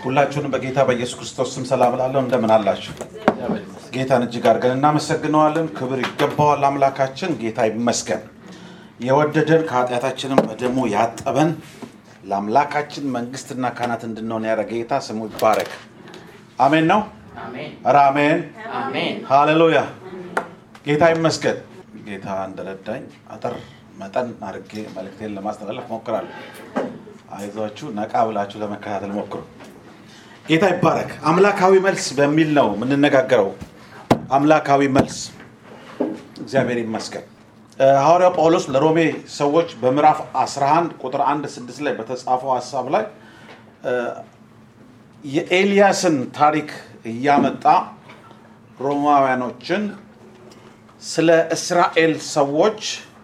ሁላችሁንም በጌታ በኢየሱስ ክርስቶስ ስም ሰላም እላለሁ። እንደምን አላችሁ? ጌታን እጅግ አድርገን እናመሰግነዋለን። ክብር ይገባዋል አምላካችን። ጌታ ይመስገን። የወደደን ከኃጢአታችንም በደሙ ያጠበን ለአምላካችን መንግስትና ካህናት እንድንሆን ያደረገ ጌታ ስሙ ይባረክ። አሜን ነው። አሜን ኧረ አሜን። አሜን ሃሌሉያ። ጌታ ይመስገን። ጌታ እንደረዳኝ አጠር መጠን አድርጌ መልእክቴን ለማስተላለፍ ሞክራለሁ። አይዟችሁ፣ ነቃ ብላችሁ ለመከታተል ሞክሩ። ጌታ ይባረክ። አምላካዊ መልስ በሚል ነው የምንነጋገረው። አምላካዊ መልስ እግዚአብሔር ይመስገን። እ፣ ሐዋርያው ጳውሎስ ለሮሜ ሰዎች በምዕራፍ 11 ቁጥር 1 6 ላይ በተጻፈው ሀሳብ ላይ እ፣ የኤልያስን ታሪክ እያመጣ ሮማውያኖችን ስለ እስራኤል ሰዎች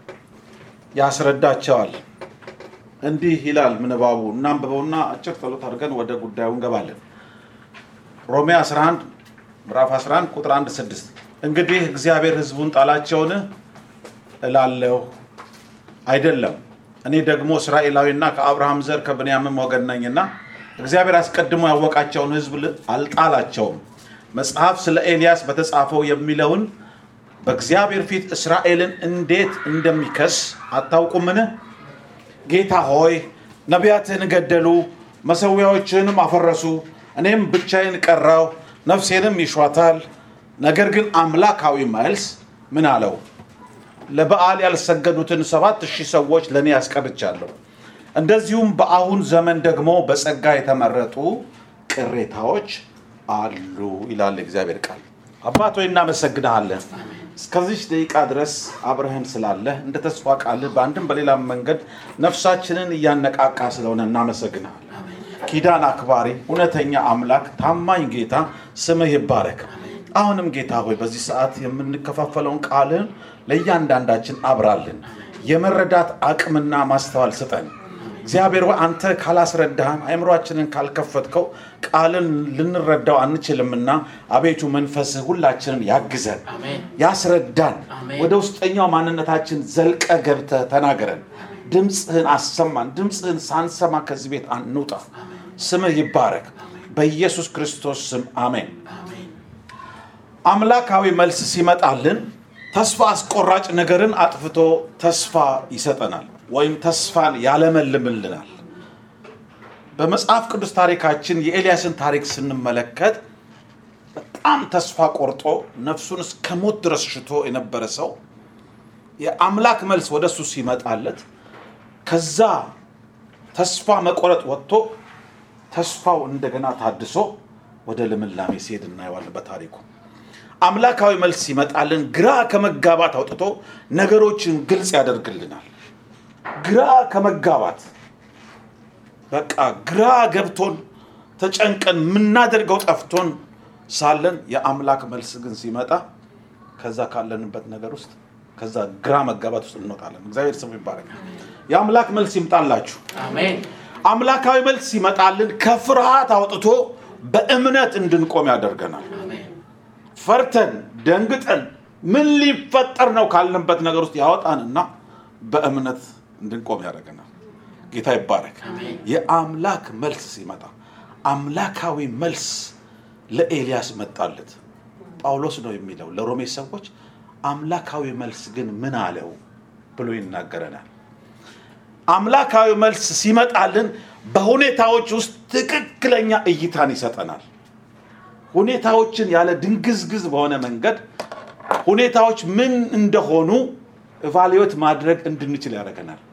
ያስረዳቸዋል። እንዲህ ይላል ምንባቡ። እናንብበውና አጭር ጸሎት አድርገን ወደ ጉዳዩ እንገባለን። ሮሜ 11 ምዕራፍ 11 ቁጥር 1 6 እንግዲህ እግዚአብሔር ሕዝቡን ጣላቸውን እላለሁ አይደለም፣ እኔ ደግሞ እስራኤላዊና ከአብርሃም ዘር ከብንያምም ወገን ነኝና እግዚአብሔር አስቀድሞ ያወቃቸውን ሕዝብ ል- አልጣላቸውም። መጽሐፍ ስለ ኤልያስ በተጻፈው የሚለውን በእግዚአብሔር ፊት እስራኤልን እንዴት እንደሚከስ አታውቁምን? ጌታ ሆይ ነቢያትህን ገደሉ፣ መሠዊያዎችህንም አፈረሱ፣ እኔም ብቻዬን ቀረው፣ ነፍሴንም ይሿታል። ነገር ግን አምላካዊ መልስ ምን አለው? ለበዓል ያልሰገዱትን ሰባት ሺህ ሰዎች ለእኔ ያስቀርቻለሁ። እንደዚሁም በአሁን ዘመን ደግሞ በጸጋ የተመረጡ ቅሬታዎች አሉ ይላል እግዚአብሔር ቃል። አባት ሆይ እናመሰግንሃለን። እስከዚች ደቂቃ ድረስ አብረህን ስላለህ እንደ ተስፋ ቃልህ በአንድም በሌላም መንገድ ነፍሳችንን እያነቃቃ ስለሆነ እናመሰግንሃለን። ኪዳን አክባሪ እውነተኛ አምላክ ታማኝ ጌታ ስምህ ይባረክ። አሁንም ጌታ ሆይ በዚህ ሰዓት የምንከፋፈለውን ቃልህን ለእያንዳንዳችን አብራልን። የመረዳት አቅምና ማስተዋል ስጠን። እግዚአብሔር ሆይ አንተ ካላስረዳህን አእምሯችንን ካልከፈትከው ቃልን ልንረዳው አንችልምና አቤቱ መንፈስህ ሁላችንን ያግዘን፣ አሜን ያስረዳን። አሜን። ወደ ውስጠኛው ማንነታችን ዘልቀ ገብተህ ተናገረን። ድምፅህን አሰማን። ድምፅህን ሳንሰማ ከዚህ ቤት አንውጣ። ስምህ ይባረክ። በኢየሱስ ክርስቶስ ስም አሜን። አሜን አምላካዊ መልስ ሲመጣልን ተስፋ አስቆራጭ ነገርን አጥፍቶ ተስፋ ይሰጠናል ወይም ተስፋን ያለመልምልናል። በመጽሐፍ ቅዱስ ታሪካችን የኤልያስን ታሪክ ስንመለከት በጣም ተስፋ ቆርጦ ነፍሱን እስከ ሞት ድረስ ሽቶ የነበረ ሰው የአምላክ መልስ ወደ እሱ ሲመጣለት ከዛ ተስፋ መቆረጥ ወጥቶ ተስፋው እንደገና ታድሶ ወደ ልምላሜ ሲሄድ እናየዋለን በታሪኩ። አምላካዊ መልስ ሲመጣልን ግራ ከመጋባት አውጥቶ ነገሮችን ግልጽ ያደርግልናል። ግራ ከመጋባት በቃ ግራ ገብቶን ተጨንቀን የምናደርገው ጠፍቶን ሳለን የአምላክ መልስ ግን ሲመጣ ከዛ ካለንበት ነገር ውስጥ ከዛ ግራ መጋባት ውስጥ እንወጣለን። እግዚአብሔር ስሙ ይባረክ። የአምላክ መልስ ይምጣላችሁ። አሜን አምላካዊ መልስ ሲመጣልን ከፍርሃት አውጥቶ በእምነት እንድንቆም ያደርገናል። አሜን ፈርተን ደንግጠን ምን ሊፈጠር ነው ካልንበት ነገር ውስጥ ያወጣንና በእምነት እንድንቆም ያደርገናል። ጌታ ይባረክ። አሜን። የአምላክ መልስ ሲመጣ አምላካዊ መልስ ለኤልያስ መጣለት። ጳውሎስ ነው የሚለው ለሮሜ ሰዎች አምላካዊ መልስ ግን ምን አለው ብሎ ይናገረናል። አምላካዊ መልስ ሲመጣልን በሁኔታዎች ውስጥ ትክክለኛ እይታን ይሰጠናል። ሁኔታዎችን ያለ ድንግዝግዝ በሆነ መንገድ ሁኔታዎች ምን እንደሆኑ ኢቫሉዌት ማድረግ እንድንችል ያደርገናል።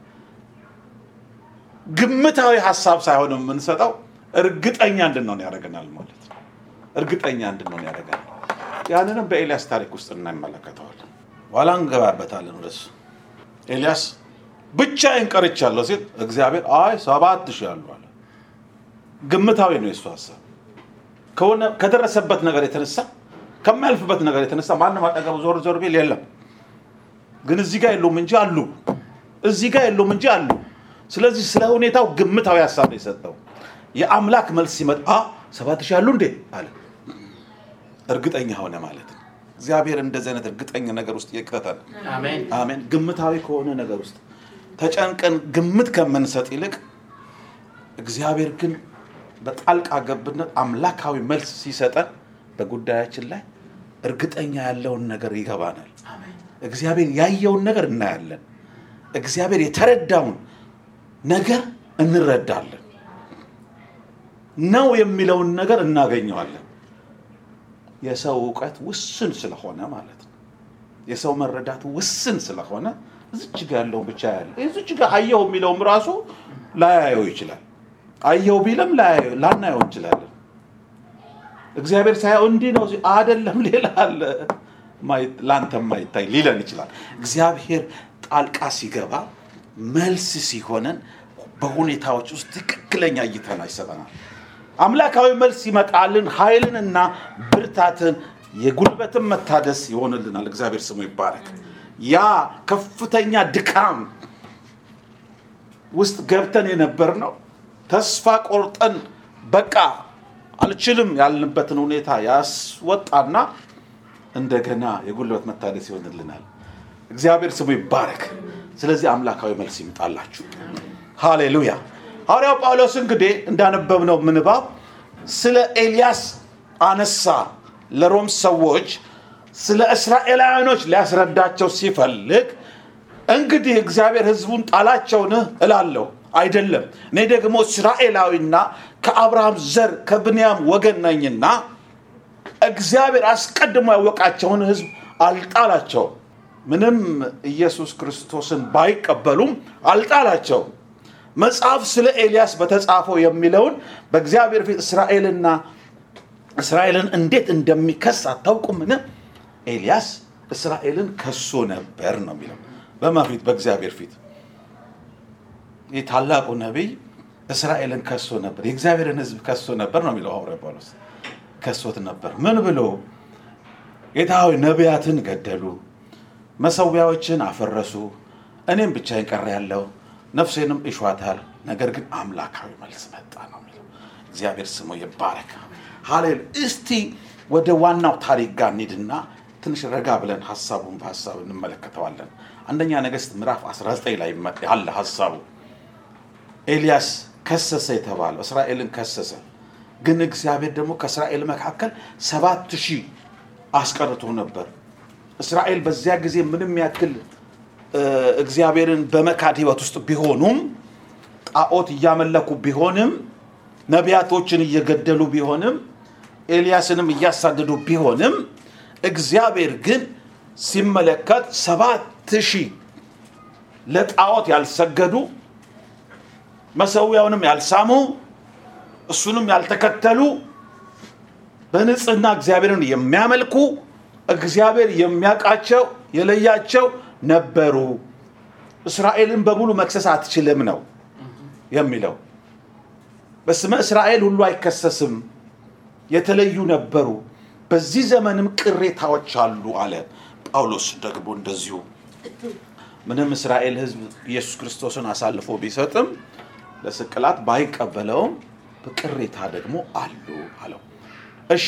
ግምታዊ ሀሳብ ሳይሆን የምንሰጠው እርግጠኛ እንድንሆን ያደርገናል ማለት ነው። እርግጠኛ እንድንሆን ያደርገናል። ያንንም በኤልያስ ታሪክ ውስጥ እናመለከተዋለን። ኋላ እንገባበታለን ወደሱ። ኤልያስ ብቻዬን ቀርቻለሁ ሲል እግዚአብሔር አይ ሰባት ሺህ አሉ አለ። ግምታዊ ነው የሱ ሀሳብ ከሆነ ከደረሰበት ነገር የተነሳ ከማያልፍበት ነገር የተነሳ ማንም አጠገቡ ዞር ዞር ቢል የለም። ግን እዚህ ጋር የለውም እንጂ አሉ፣ እዚህ ጋር የለውም እንጂ አሉ። ስለዚህ ስለ ሁኔታው ግምታዊ ሀሳብ ነው የሰጠው። የአምላክ መልስ ሲመጣ "አ፣ ሰባት ሺህ አሉ እንዴ አለ። እርግጠኛ ሆነ ማለት ነው። እግዚአብሔር እንደዚህ አይነት እርግጠኛ ነገር ውስጥ ይክተታል። አሜን አሜን። ግምታዊ ከሆነ ነገር ውስጥ ተጨንቀን ግምት ከምንሰጥ ይልቅ እግዚአብሔር ግን በጣልቃ ገብነት አምላካዊ መልስ ሲሰጠን በጉዳያችን ላይ እርግጠኛ ያለውን ነገር ይገባናል። እግዚአብሔር ያየውን ነገር እናያለን። እግዚአብሔር የተረዳውን ነገር እንረዳለን። ነው የሚለውን ነገር እናገኘዋለን። የሰው እውቀት ውስን ስለሆነ ማለት ነው። የሰው መረዳት ውስን ስለሆነ እዚች ጋ ያለውን ብቻ ያለ እዚች ጋ አየው የሚለውም ራሱ ላያየው ይችላል። አየው ቢልም ላያየው- ላናየው እንችላለን። እግዚአብሔር ሳያው እንዲህ ነው ሲ- አይደለም ሌላ አለ ማይ- ለአንተ ማይታይ ሊለን ይችላል። እግዚአብሔር ጣልቃ ሲገባ መልስ ሲሆነን በሁኔታዎች ውስጥ ትክክለኛ እይታን ይሰጠናል። አምላካዊ መልስ ይመጣልን ኃይልንና ብርታትን የጉልበትን መታደስ ይሆንልናል። እግዚአብሔር ስሙ ይባረክ። ያ ከፍተኛ ድካም ውስጥ ገብተን የነበር ነው ተስፋ ቆርጠን በቃ አልችልም ያልንበትን ሁኔታ ያስወጣና እንደገና የጉልበት መታደስ ይሆንልናል። እግዚአብሔር ስሙ ይባረክ። ስለዚህ አምላካዊ መልስ ይምጣላችሁ። ሃሌሉያ። ሐዋርያው ጳውሎስ እንግዲህ እንዳነበብነው ምንባብ ስለ ኤልያስ አነሳ። ለሮም ሰዎች ስለ እስራኤላውያኖች ሊያስረዳቸው ሲፈልግ እንግዲህ እግዚአብሔር ሕዝቡን ጣላቸውን እላለሁ አይደለም፣ እኔ ደግሞ እስራኤላዊና ከአብርሃም ዘር ከብንያም ወገን ነኝና እግዚአብሔር አስቀድሞ ያወቃቸውን ሕዝብ አልጣላቸውም። ምንም ኢየሱስ ክርስቶስን ባይቀበሉም አልጣላቸውም። መጽሐፍ ስለ ኤልያስ በተጻፈው የሚለውን በእግዚአብሔር ፊት እስራኤልና እስራኤልን እንዴት እንደሚከስ አታውቁምን? ኤልያስ እስራኤልን ከሶ ነበር ነው የሚለው። በማ ፊት? በእግዚአብሔር ፊት። ይህ ታላቁ ነቢይ እስራኤልን ከሶ ነበር፣ የእግዚአብሔርን ሕዝብ ከሶ ነበር ነው የሚለው ሐዋርያው ጳውሎስ። ከሶት ነበር ምን ብሎ? ጌታ ሆይ ነቢያትን ገደሉ፣ መሰዊያዎችን አፈረሱ፣ እኔም ብቻዬን ቀረ ያለው ነፍሴንም እሿታል። ነገር ግን አምላካዊ መልስ መጣ ነው የሚለው። እግዚአብሔር ስሙ ይባረክ። ሃሌሉ እስቲ ወደ ዋናው ታሪክ ጋር እንሂድና ትንሽ ረጋ ብለን ሀሳቡን በሀሳብ እንመለከተዋለን። አንደኛ ነገሥት ምዕራፍ 19 ላይ ያለ ሀሳቡ ኤልያስ ከሰሰ የተባለው እስራኤልን ከሰሰ። ግን እግዚአብሔር ደግሞ ከእስራኤል መካከል ሰባት ሺህ አስቀርቶ ነበር። እስራኤል በዚያ ጊዜ ምንም ያክል እ፣ እግዚአብሔርን በመካድ ህይወት ውስጥ ቢሆኑም ጣዖት እያመለኩ ቢሆንም ነቢያቶችን እየገደሉ ቢሆንም ኤልያስንም እያሳደዱ ቢሆንም እግዚአብሔር ግን ሲመለከት ሰባት ሺህ ለጣዖት ያልሰገዱ መሰዊያውንም ያልሳሙ እሱንም ያልተከተሉ በንጽህና እግዚአብሔርን የሚያመልኩ እግዚአብሔር የሚያውቃቸው የለያቸው ነበሩ። እስራኤልን በሙሉ መክሰስ አትችልም ነው የሚለው። በስመ እስራኤል ሁሉ አይከሰስም፣ የተለዩ ነበሩ። በዚህ ዘመንም ቅሬታዎች አሉ አለ ጳውሎስ። ደግሞ እንደዚሁ ምንም እስራኤል ሕዝብ ኢየሱስ ክርስቶስን አሳልፎ ቢሰጥም ለስቅላት ባይቀበለውም በቅሬታ ደግሞ አሉ አለው። እሺ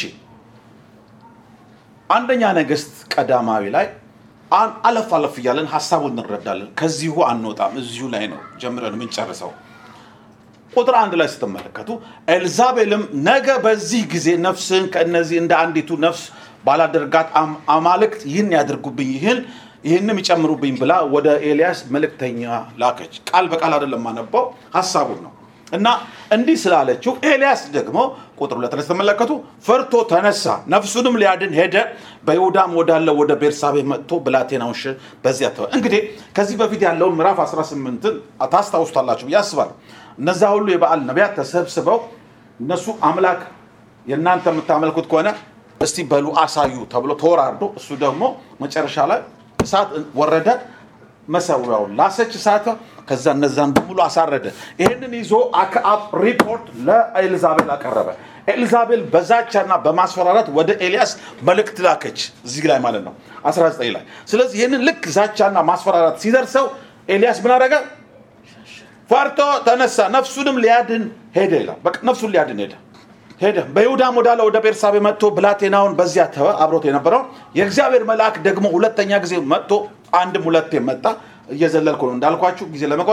አንደኛ ነገሥት ቀዳማዊ ላይ አን- አለፍ አለፍ እያለን ሀሳቡን እንረዳለን። ከዚሁ አንወጣም፣ እዚሁ ላይ ነው ጀምረን የምንጨርሰው። ቁጥር አንድ ላይ ስትመለከቱ ኤልዛቤልም ነገ በዚህ ጊዜ ነፍስን ከእነዚህ እንደ አንዲቱ ነፍስ ባላደርጋት አም- አማልክት ይህን ያድርጉብኝ ይህን ይህንም ይጨምሩብኝ ብላ ወደ ኤልያስ መልእክተኛ ላከች። ቃል በቃል አይደለም ማነባው ሀሳቡን ነው። እና እንዲህ ስላለችው ኤልያስ ደግሞ ቁጥር ሁለት ላይ ስትመለከቱ ፈርቶ ተነሳ፣ ነፍሱንም ሊያድን ሄደ። በይሁዳም ወዳለ ወደ ቤርሳቤ መጥቶ ብላቴናውን ሽ በዚያ ተወ። እንግዲህ ከዚህ በፊት ያለውን ምዕራፍ 18ን ታስታውሱታላችሁ ብዬ አስባለሁ። እነዛ ሁሉ የበዓል ነቢያት ተሰብስበው እነሱ አምላክ የእናንተ የምታመልኩት ከሆነ እስቲ በሉ አሳዩ ተብሎ ተወራርዶ እሱ ደግሞ መጨረሻ ላይ እሳት ወረደ፣ መሰዊያውን ላሰች እሳት። ከዛ እነዛን በሙሉ አሳረደ። ይህንን ይዞ አክዓብ ሪፖርት ለኤልዛቤል አቀረበ። ኤልዛቤል በዛቻና በማስፈራራት ወደ ኤልያስ መልእክት ላከች። እዚህ ላይ ማለት ነው 19 ላይ። ስለዚህ ይህንን ልክ ዛቻና ማስፈራራት ሲደርሰው ኤልያስ ምን አደረገ? ፈርቶ ተነሳ፣ ነፍሱንም ሊያድን ሄደ ይላል። በቃ ነፍሱን ሊያድን ሄደ ሄደ። በይሁዳም ወዳለ ወደ ቤርሳቤ መጥቶ ብላቴናውን በዚያ ተወ፣ አብሮት የነበረው የእግዚአብሔር መልአክ ደግሞ ሁለተኛ ጊዜ መጥቶ አንድም ሁለቴ መጣ። እየዘለልኩ ነው እንዳልኳችሁ ጊዜ ለመቆጠብ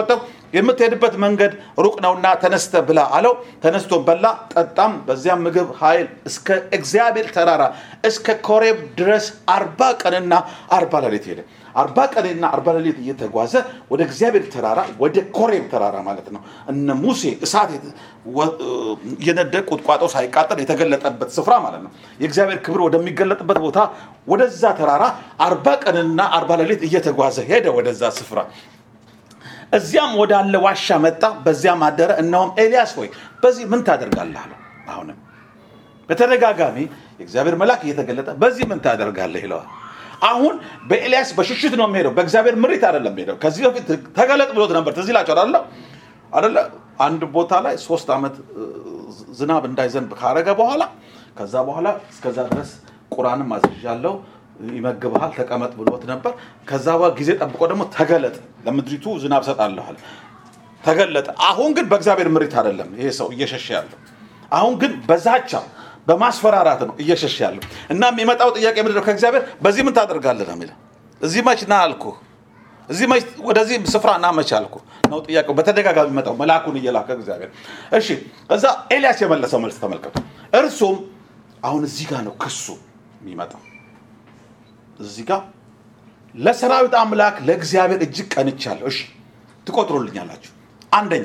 የምትሄድበት መንገድ ሩቅ ነውና ተነስተ ብላ አለው። ተነስቶም በላ ጠጣም። በዚያም ምግብ ኃይል እስከ እግዚአብሔር ተራራ እስከ ኮሬብ ድረስ አርባ ቀንና አርባ ሌሊት ሄደ። አርባ ቀንና አርባ ሌሊት እየተጓዘ ወደ እግዚአብሔር ተራራ ወደ ኮሬብ ተራራ ማለት ነው። እነ ሙሴ እሳት የተ- ወ- እየነደደ ቁጥቋጦ ሳይቃጠል የተገለጠበት ስፍራ ማለት ነው። የእግዚአብሔር ክብር ወደሚገለጥበት ቦታ ወደዛ ተራራ አርባ ቀንና አርባ ሌሊት እየተጓዘ ሄደ ወደዛ ስፍራ። እዚያም ወዳለ ዋሻ መጣ፣ በዚያም አደረ። እነሆም ኤልያስ ሆይ በዚህ ምን ታደርጋለህ አለው። አሁንም በተደጋጋሚ የእግዚአብሔር መልአክ እየተገለጠ በዚህ ምን ታደርጋለህ ይለዋል። አሁን በኤልያስ በሽሽት ነው የሚሄደው፣ በእግዚአብሔር ምሪት አይደለም የሚሄደው። ከዚህ በፊት ተገለጥ ብሎት ነበር። ትዝ ይላችኋል አይደለ? አይደለ? አንድ ቦታ ላይ ሶስት ዓመት እ, ዝናብ እንዳይዘንብ ካረገ በኋላ ከዛ በኋላ እስከዛ ድረስ ቁራንም አዝዣለሁ ይመግብሃል ተቀመጥ ብሎት ነበር። ከዛ በኋላ ጊዜ ጠብቆ ደግሞ ተገለጥ ለምድሪቱ ዝናብ ሰጣለኋል ተገለጠ። አሁን ግን በእግዚአብሔር ምሪት አይደለም ይሄ ሰው እየሸሸ ያለው። አሁን ግን በዛቻ በማስፈራራት ነው እየሸሸ ያለው እና የሚመጣው ጥያቄ ምንድን ነው? ከእግዚአብሔር በዚህ ምን ታደርጋለህ ነው የሚለው። እዚህ መች ና አልኩህ፣ እዚህ መች ወደዚህ ስፍራ ና መች አልኩህ ነው ጥያቄው። በተደጋጋሚ የሚመጣው መልአኩን እየላከ እግዚአብሔር። እሺ፣ እዛ ኤልያስ የመለሰው መልስ ተመልከቱ። እርሱም አሁን እዚህ ጋር ነው ክሱ የሚመጣው እዚህ ጋር ለሰራዊት አምላክ ለእግዚአብሔር እጅግ ቀንቻለሁ። እሺ ትቆጥሩልኛላችሁ። አንደኛ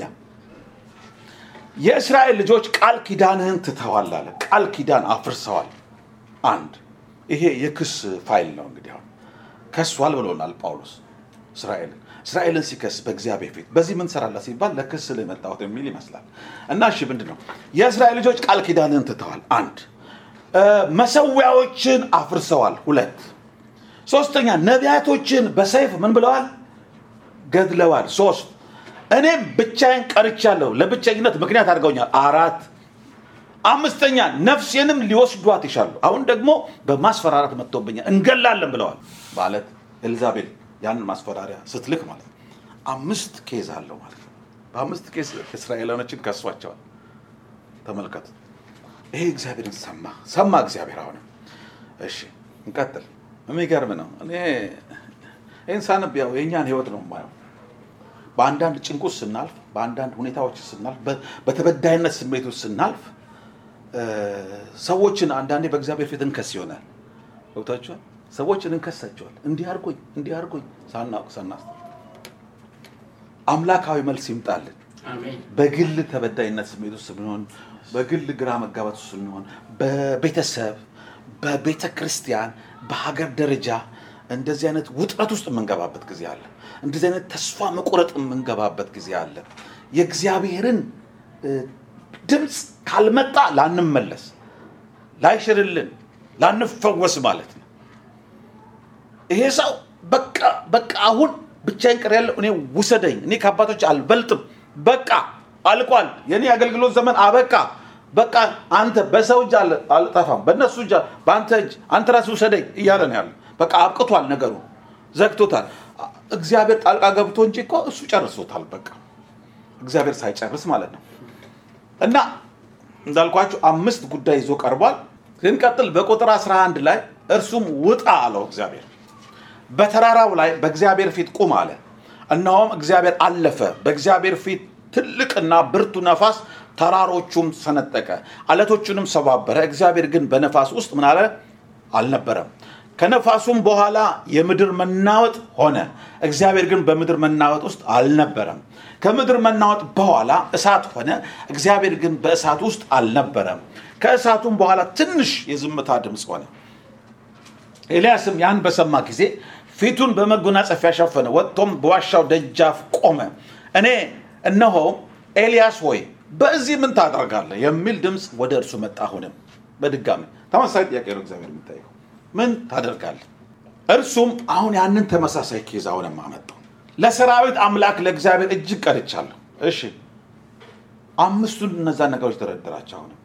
የእስራኤል ልጆች ቃል ኪዳንህን ትተዋል አለ። ቃል ኪዳን አፍርሰዋል። አንድ ይሄ የክስ ፋይል ነው። እንግዲህ አሁን ከሷል ብሎናል ጳውሎስ እስራኤልን እስራኤልን ሲከስ በእግዚአብሔር ፊት በዚህ ምን ሰራላ ሲባል ለክስ ላይ መጣሁት የሚል ይመስላል። እና እሺ ምንድን ነው የእስራኤል ልጆች ቃል ኪዳንህን ትተዋል። አንድ እ፣ መሰዊያዎችን አፍርሰዋል። ሁለት ሶስተኛ ነቢያቶችን በሰይፍ ምን ብለዋል? ገድለዋል። ሶስት እኔም ብቻዬን ቀርቻለሁ፣ ለብቸኝነት ምክንያት አድርገውኛል። አራት አምስተኛ ነፍሴንም ሊወስዷት ይሻሉ። አሁን ደግሞ በማስፈራራት መጥቶብኛል፣ እንገላለን ብለዋል ማለት ኤልዛቤል ያንን ማስፈራሪያ ስትልክ ማለት ነው። አምስት ኬዝ አለው ማለት ነው። በአምስት ኬዝ እስራኤላኖችን ከሷቸዋል። ተመልከቱ። ይሄ እግዚአብሔርን ሰማ ሰማ እግዚአብሔር። አሁንም እሺ እንቀጥል። የሚገርም ነው። እኔ ይህን ሳነብ ያው የእኛን ህይወት ነው የማየው። በአንዳንድ ጭንቅ ውስጥ ስናልፍ፣ በአንዳንድ ሁኔታዎች ስናልፍ፣ በ- በተበዳይነት ስሜት ውስጥ ስናልፍ እ፣ ሰዎችን አንዳንዴ በእግዚአብሔር ፊት እንከስ ይሆናል። ገብታችኋል? ሰዎችን እንከሳቸዋል። እንዲህ አድርጎኝ እንዲህ አድርጎኝ ሳናውቅ ሳናስ አምላካዊ መልስ ይምጣልን። አሜን። በግል ተበዳይነት ስሜት ውስጥ ስንሆን፣ በግል ግራ መጋባት ውስጥ ስንሆን፣ በቤተሰብ፣ በቤተ ክርስቲያን፣ በሀገር ደረጃ እንደዚህ አይነት ውጥረት ውስጥ የምንገባበት ጊዜ አለ። እንደዚህ አይነት ተስፋ መቁረጥ የምንገባበት ጊዜ አለ። የእግዚአብሔርን እ፣ ድምፅ ካልመጣ ላንመለስ፣ ላይሽርልን፣ ላንፈወስ ማለት ነው። ይሄ ሰው በቃ በቃ አሁን ብቻዬን ቀር ያለው እኔ ውሰደኝ፣ እኔ ከአባቶች አልበልጥም፣ በቃ አልቋል፣ የኔ አገልግሎት ዘመን አበቃ፣ በቃ አንተ በሰው እጅ አል- አልጠፋም፣ በእነሱ እጅ በአንተ እጅ አንተ ራስህ ውሰደኝ እያለ ነው ያለው። በቃ አብቅቷል፣ ነገሩ ዘግቶታል። እግዚአብሔር ጣልቃ ገብቶ እንጂ እኮ እሱ ጨርሶታል። በቃ እግዚአብሔር ሳይጨርስ ማለት ነው። እና እንዳልኳችሁ አምስት ጉዳይ ይዞ ቀርቧል። ስንቀጥል በቁጥር 11 ላይ እርሱም ውጣ አለው እግዚአብሔር በተራራው ላይ በእግዚአብሔር ፊት ቁም አለ። እነሆም እግዚአብሔር አለፈ። በእግዚአብሔር ፊት ትልቅና ብርቱ ነፋስ ተራሮቹም ሰነጠቀ፣ አለቶቹንም ሰባበረ። እግዚአብሔር ግን በነፋስ ውስጥ ምን አለ አልነበረም። ከነፋሱም በኋላ የምድር መናወጥ ሆነ። እግዚአብሔር ግን በምድር መናወጥ ውስጥ አልነበረም። ከምድር መናወጥ በኋላ እሳት ሆነ። እግዚአብሔር ግን በእሳት ውስጥ አልነበረም። ከእሳቱም በኋላ ትንሽ የዝምታ ድምፅ ሆነ። ኤልያስም ያን በሰማ ጊዜ ፊቱን በመጎናጸፊያ ሸፈነ፣ ወጥቶም በዋሻው ደጃፍ ቆመ። እኔ እነሆ ኤልያስ ሆይ በዚህ ምን ታደርጋለህ የሚል ድምፅ ወደ እርሱ መጣ። አሁንም በድጋሚ ተመሳሳይ ጥያቄ ነው እግዚአብሔር የሚጠይቀው ምን ታደርጋለህ? እርሱም አሁን ያንን ተመሳሳይ ኬዝ አሁንም አመጣው። ለሰራዊት አምላክ ለእግዚአብሔር እጅግ ቀርቻለሁ። እሺ አምስቱን እነዛን ነገሮች ተረድራቸው አሁንም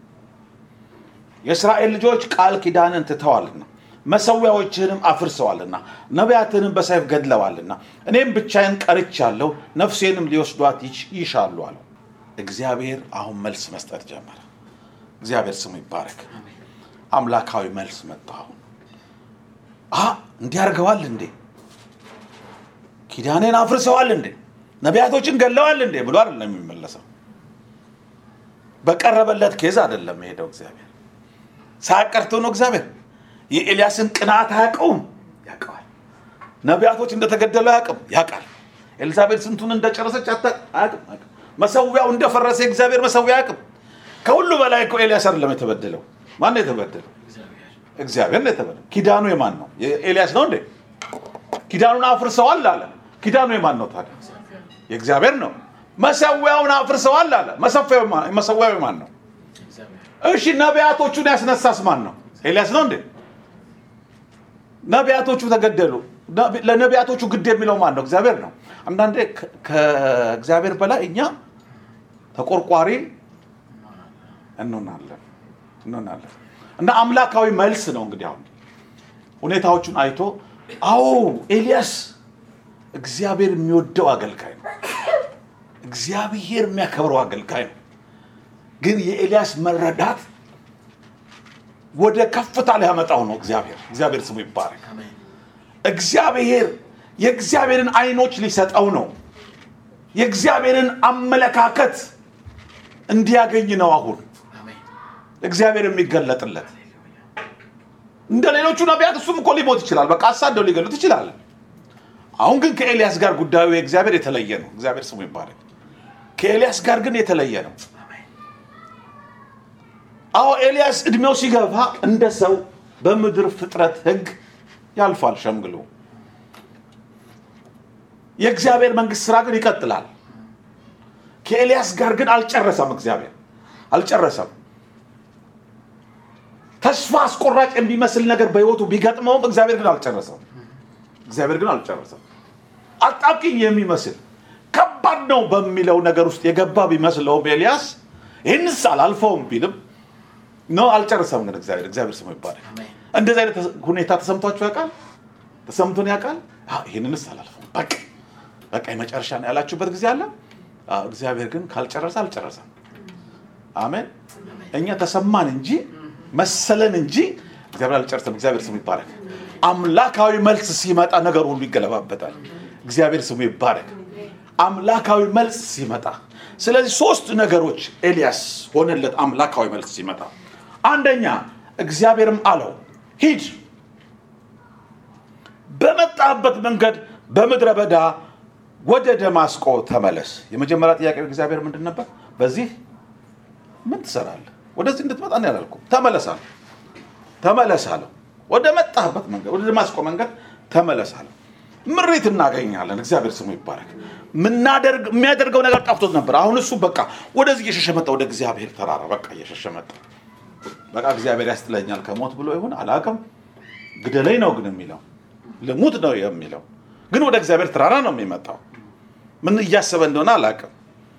የእስራኤል ልጆች ቃል ኪዳንን ትተዋልና መሰዊያዎችህንም አፍርሰዋልና ነቢያትንም በሰይፍ ገድለዋልና እኔም ብቻዬን ቀርቻለሁ፣ ነፍሴንም ሊወስዷት ይች- ይሻሉ አለው። እግዚአብሔር አሁን መልስ መስጠት ጀመረ። እግዚአብሔር ስሙ ይባረክ። አምላካዊ መልስ መጣ። አሁን አ እንዲህ አድርገዋል እንዴ? ኪዳኔን አፍርሰዋል እንዴ? ነቢያቶችን ገለዋል እንዴ ብሎ አይደለም የሚመለሰው። በቀረበለት ኬዝ አይደለም የሄደው እግዚአብሔር ሳያቀርቶ ነው እግዚአብሔር የኤልያስን ቅናት አያውቀውም ያውቀዋል ነቢያቶች እንደተገደሉ አያውቅም ያውቃል ኤልዛቤል ስንቱን እንደጨረሰች አታ- አያውቅም አያውቅም። መሰዊያው እንደፈረሰ የእግዚአብሔር መሰዊያ አያውቅም ከሁሉ በላይ እኮ ኤልያስ አይደለም የተበደለው ማን ነው የተበደለው እግዚአብሔር ነው የተበደለው ኪዳኑ የማን ነው የኤልያስ ነው እንዴ ኪዳኑን አፍርሰዋል አለ ኪዳኑ የማን ነው ታዲያ የእግዚአብሔር ነው መሰዊያውን አፍርሰዋል አለ መሰዊያው የማን- መሰዊያው የማን ነው እሺ ነቢያቶቹን ያስነሳስ ማን ነው? ኤልያስ ነው እንዴ? ነቢያቶቹ ተገደሉ። ነቢ- ለነቢያቶቹ ግድ የሚለው ማን ነው? እግዚአብሔር ነው። አንዳንዴ ከ- ከእግዚአብሔር በላይ እኛ ተቆርቋሪ እንሆናለን እንሆናለን እና አምላካዊ መልስ ነው እንግዲህ አሁን ሁኔታዎቹን አይቶ አዎ ኤልያስ እግዚአብሔር የሚወደው አገልጋይ ነው። እግዚአብሔር የሚያከብረው አገልጋይ ነው። ግን የኤልያስ መረዳት ወደ ከፍታ ሊያመጣው ነው። እግዚአብሔር እግዚአብሔር ስሙ ይባረክ። እግዚአብሔር የእግዚአብሔርን አይኖች ሊሰጠው ነው። የእግዚአብሔርን አመለካከት እንዲያገኝ ነው። አሁን እግዚአብሔር የሚገለጥለት እንደ ሌሎቹ ነቢያት እሱም እኮ ሊሞት ይችላል። በቃ አሳደው ሊገሉት ይችላል። አሁን ግን ከኤልያስ ጋር ጉዳዩ የእግዚአብሔር የተለየ ነው። እግዚአብሔር ስሙ ይባረክ። ከኤልያስ ጋር ግን የተለየ ነው። አዎ ኤልያስ እድሜው ሲገፋ እንደ ሰው በምድር ፍጥረት ሕግ ያልፋል ሸምግሎ። የእግዚአብሔር መንግስት ስራ ግን ይቀጥላል። ከኤልያስ ጋር ግን አልጨረሰም። እግዚአብሔር አልጨረሰም። ተስፋ አስቆራጭ የሚመስል ነገር በህይወቱ ቢገጥመውም እግዚአብሔር ግን አልጨረሰም። እግዚአብሔር ግን አልጨረሰም። አጣብቂኝ የሚመስል ከባድ ነው በሚለው ነገር ውስጥ የገባ ቢመስለውም ኤልያስ ይህንስ አላልፈውም ቢልም ኖ አልጨረሰም። ግን እግዚአብሔር እግዚአብሔር ስሙ ይባላል። እንደዚህ አይነት ሁኔታ ተሰምቷችሁ ያውቃል? ተሰምቶን ያውቃል? አዎ፣ ይህንንስ አላልፈውም በቃ በቃ የመጨረሻ ነው ያላችሁበት ጊዜ አለ። አዎ፣ እግዚአብሔር ግን ካልጨረሰ አልጨረሰም። አሜን። እኛ ተሰማን እንጂ መሰለን እንጂ እግዚአብሔር አልጨረሰም። እግዚአብሔር ስሙ ይባረክ። አምላካዊ መልስ ሲመጣ ነገር ሁሉ ይገለባበጣል። እግዚአብሔር ስሙ ይባረክ። አምላካዊ መልስ ሲመጣ፣ ስለዚህ ሶስት ነገሮች ኤልያስ ሆነለት። አምላካዊ መልስ ሲመጣ፣ አንደኛ እግዚአብሔርም አለው ሂድ፣ በመጣበት መንገድ በምድረ በዳ ወደ ደማስቆ ተመለስ። የመጀመሪያ ጥያቄ እግዚአብሔር ምንድን ነበር? በዚህ ምን ትሰራለህ? ወደዚህ እንድትመጣ ነው ያላልኩም። ተመለስ አለው። ተመለስ አለው። ወደ መጣህበት መንገድ ወደ ደማስቆ መንገድ ተመለስ አለው። ምሪት እናገኛለን። እግዚአብሔር ስሙ ይባረክ። ምናደርግ የሚያደርገው ነገር ጠፍቶት ነበር። አሁን እሱ በቃ ወደዚህ እየሸሸ መጣ፣ ወደ እግዚአብሔር ተራራ በቃ እየሸሸ መጣ። በቃ እግዚአብሔር ያስጥለኛል ከሞት ብሎ ይሁን አላውቅም። ግደለኝ ነው ግን የሚለው ልሙት ነው የሚለው ግን ወደ እግዚአብሔር ተራራ ነው የሚመጣው። ምን እያሰበ እንደሆነ አላውቅም።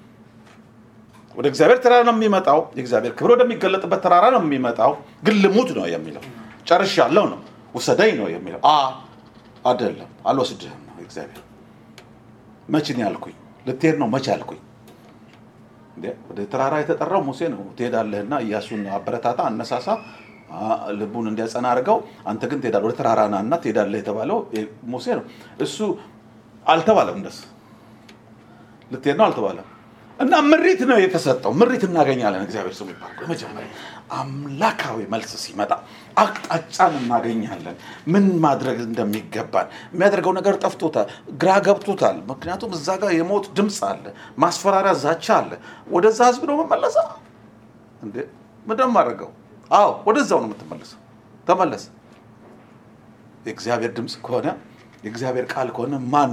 ወደ እግዚአብሔር ተራራ ነው የሚመጣው። የእግዚአብሔር ክብር ወደሚገለጥበት ተራራ ነው የሚመጣው። ግን ልሙት ነው የሚለው ጨርሻለሁ ነው ውሰደኝ ነው የሚለው አ አይደለም አልወስድህም ነው እግዚአብሔር። መቼ ነው ያልኩኝ? ልትሄድ ነው መቼ አልኩኝ? እንዴ ወደ ተራራ የተጠራው ሙሴ ነው። ትሄዳለህና ኢያሱን አበረታታ፣ አነሳሳ፣ አ፣ ልቡን እንዲያጸና አድርገው። አንተ ግን ትሄዳለህ ወደ ተራራ ና እና ትሄዳለህ የተባለው ሙሴ ነው። እሱ አልተባለም። እንደሱ ልትሄድ ነው አልተባለም። እና ምሪት ነው የተሰጠው። ምሪት እናገኛለን። እግዚአብሔር ስሙ ይባረክ። መጀመሪያ አምላካዊ መልስ ሲመጣ አቅጣጫን እናገኛለን። ምን ማድረግ እንደሚገባን የሚያደርገው ነገር ጠፍቶታል፣ ግራ ገብቶታል። ምክንያቱም እዛ ጋር የሞት ድምፅ አለ፣ ማስፈራሪያ፣ ዛቻ አለ። ወደዛ ህዝብ ነው መመለሰ እንዴ? ምንድን ማድረገው? አዎ ወደዛው ነው የምትመለሰው። ተመለስ። የእግዚአብሔር ድምፅ ከሆነ የእግዚአብሔር ቃል ከሆነ ማን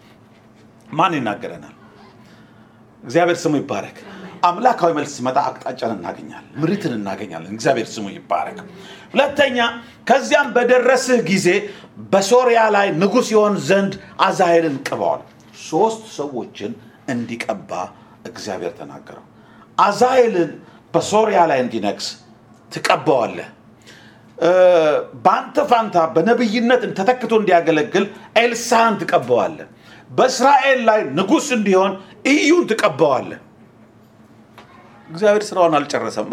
ማን ይናገረናል? እግዚአብሔር ስሙ ይባረክ። አምላካዊ መልስ ሲመጣ አቅጣጫን እናገኛለን፣ ምሪትን እናገኛለን። እግዚአብሔር ስሙ ይባረክ። ሁለተኛ ከዚያም በደረስህ ጊዜ በሶርያ ላይ ንጉሥ ይሆን ዘንድ አዛሄልን ቅባዋል። ሶስት ሰዎችን እንዲቀባ እግዚአብሔር ተናገረው። አዛሄልን በሶርያ ላይ እንዲነግስ ትቀባዋለህ። እ፣ በአንተ ፋንታ በነቢይነት ተተክቶ እንዲያገለግል ኤልሳን ትቀባዋለህ። በእስራኤል ላይ ንጉሥ እንዲሆን ኢዩን ትቀባዋለህ። እግዚአብሔር ስራውን አልጨረሰማ።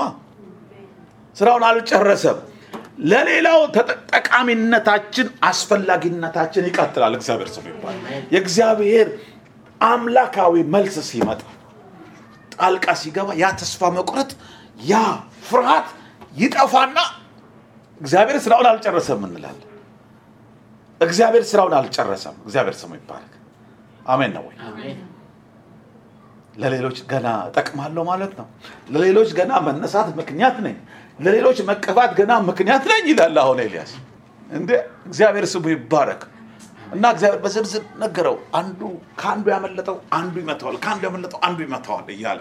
ስራውን አልጨረሰም። ለሌላው ተጠ- ጠቃሚነታችን፣ አስፈላጊነታችን ይቀጥላል። እግዚአብሔር ስሙ ይባላል። የእግዚአብሔር አምላካዊ መልስ ሲመጣ ጣልቃ ሲገባ ያ ተስፋ መቁረጥ ያ ፍርሃት ይጠፋና እግዚአብሔር ስራውን አልጨረሰም እንላለን። እግዚአብሔር ስራውን አልጨረሰም። እግዚአብሔር ስሙ ይባረክ። አሜን ነው ወይ? አሜን ለሌሎች ገና እጠቅማለሁ ማለት ነው። ለሌሎች ገና መነሳት ምክንያት ነኝ፣ ለሌሎች መቀባት ገና ምክንያት ነኝ ይላል አሁን ኤልያስ። እንደ እግዚአብሔር ስሙ ይባረክ እና እግዚአብሔር በዝርዝር ነገረው። አንዱ ከአንዱ ያመለጠው አንዱ ይመታዋል፣ ከአንዱ ያመለጠው አንዱ ይመታዋል እያለ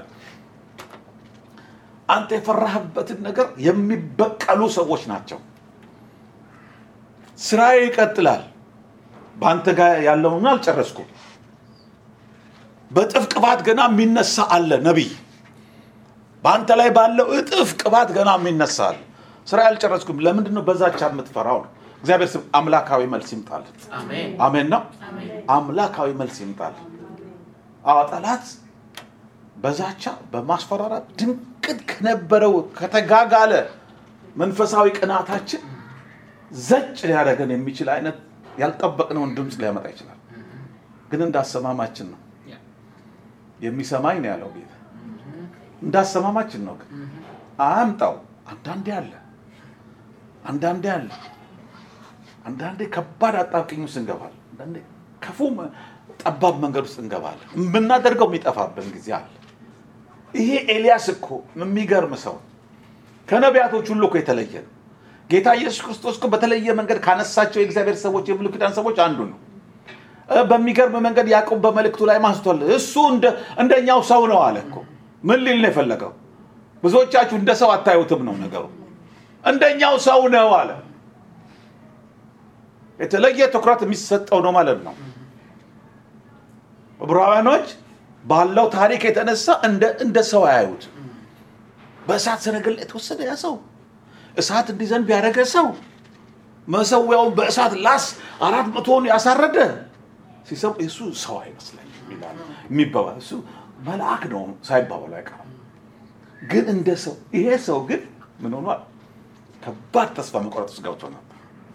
አንተ የፈራህበትን ነገር የሚበቀሉ ሰዎች ናቸው። ስራዬ ይቀጥላል። በአንተ ጋር ያለውን አልጨረስኩም። በእጥፍ ቅባት ገና የሚነሳ አለ ነቢይ። በአንተ ላይ ባለው እጥፍ ቅባት ገና የሚነሳ አለ። ስራ ያልጨረስኩም። ለምንድን ነው በዛቻ የምትፈራው? ነው እግዚአብሔር ስም አምላካዊ መልስ ይምጣል። አሜን አሜን ነው። አሜን አምላካዊ መልስ ይምጣል። አዎ ጠላት በዛቻ በማስፈራራት ድንቅት ከነበረው ከተጋጋለ መንፈሳዊ ቅናታችን ዘጭ ሊያደርገን የሚችል አይነት ያልጠበቅነውን ድምፅ ሊያመጣ ይችላል። ግን እንዳሰማማችን ነው የሚሰማኝ ነው ያለው ጌታ። እንዳሰማማችን ነው ግን አያምጣው። አንዳንዴ አለ አንዳንዴ አለ አንዳንዴ ከባድ አጣብቅኝ ውስጥ እንገባለን። አንዳንዴ ክፉ መ- ጠባብ መንገድ ውስጥ እንገባለን። የምናደርገው የሚጠፋብን ጊዜ አለ። ይሄ ኤልያስ እኮ የሚገርም ሰው ከነቢያቶች ሁሉ እኮ የተለየ ነው። ጌታ ኢየሱስ ክርስቶስ እኮ በተለየ መንገድ ካነሳቸው የእግዚአብሔር ሰዎች የብሉይ ኪዳን ሰዎች አንዱ ነው። እ፣ በሚገርም መንገድ ያዕቆብ በመልእክቱ ላይ ማስቷል። እሱ እንደ- እንደኛው ሰው ነው አለ እኮ። ምን ሊል ነው የፈለገው? ብዙዎቻችሁ እንደ ሰው አታዩትም ነው ነገሩ። እንደኛው ሰው ነው አለ። የተለየ ትኩረት የሚሰጠው ነው ማለት ነው። ዕብራውያኖች ባለው ታሪክ የተነሳ እንደ እንደ ሰው አያዩት። በእሳት ሰረገላ የተወሰደ ያ ሰው እሳት እንዲዘንብ ያደረገ ሰው መሰዊያውን በእሳት ላስ አራት መቶውን ያሳረደ ሲሰው እሱ ሰው አይመስለኝም ይላል የሚባባል እሱ መልአክ ነው ሳይባባሉ አይቀርም። ግን እንደ ሰው ይሄ ሰው ግን ምን ሆኗል? ከባድ ተስፋ መቁረጥ ውስጥ ገብቶ ነበር።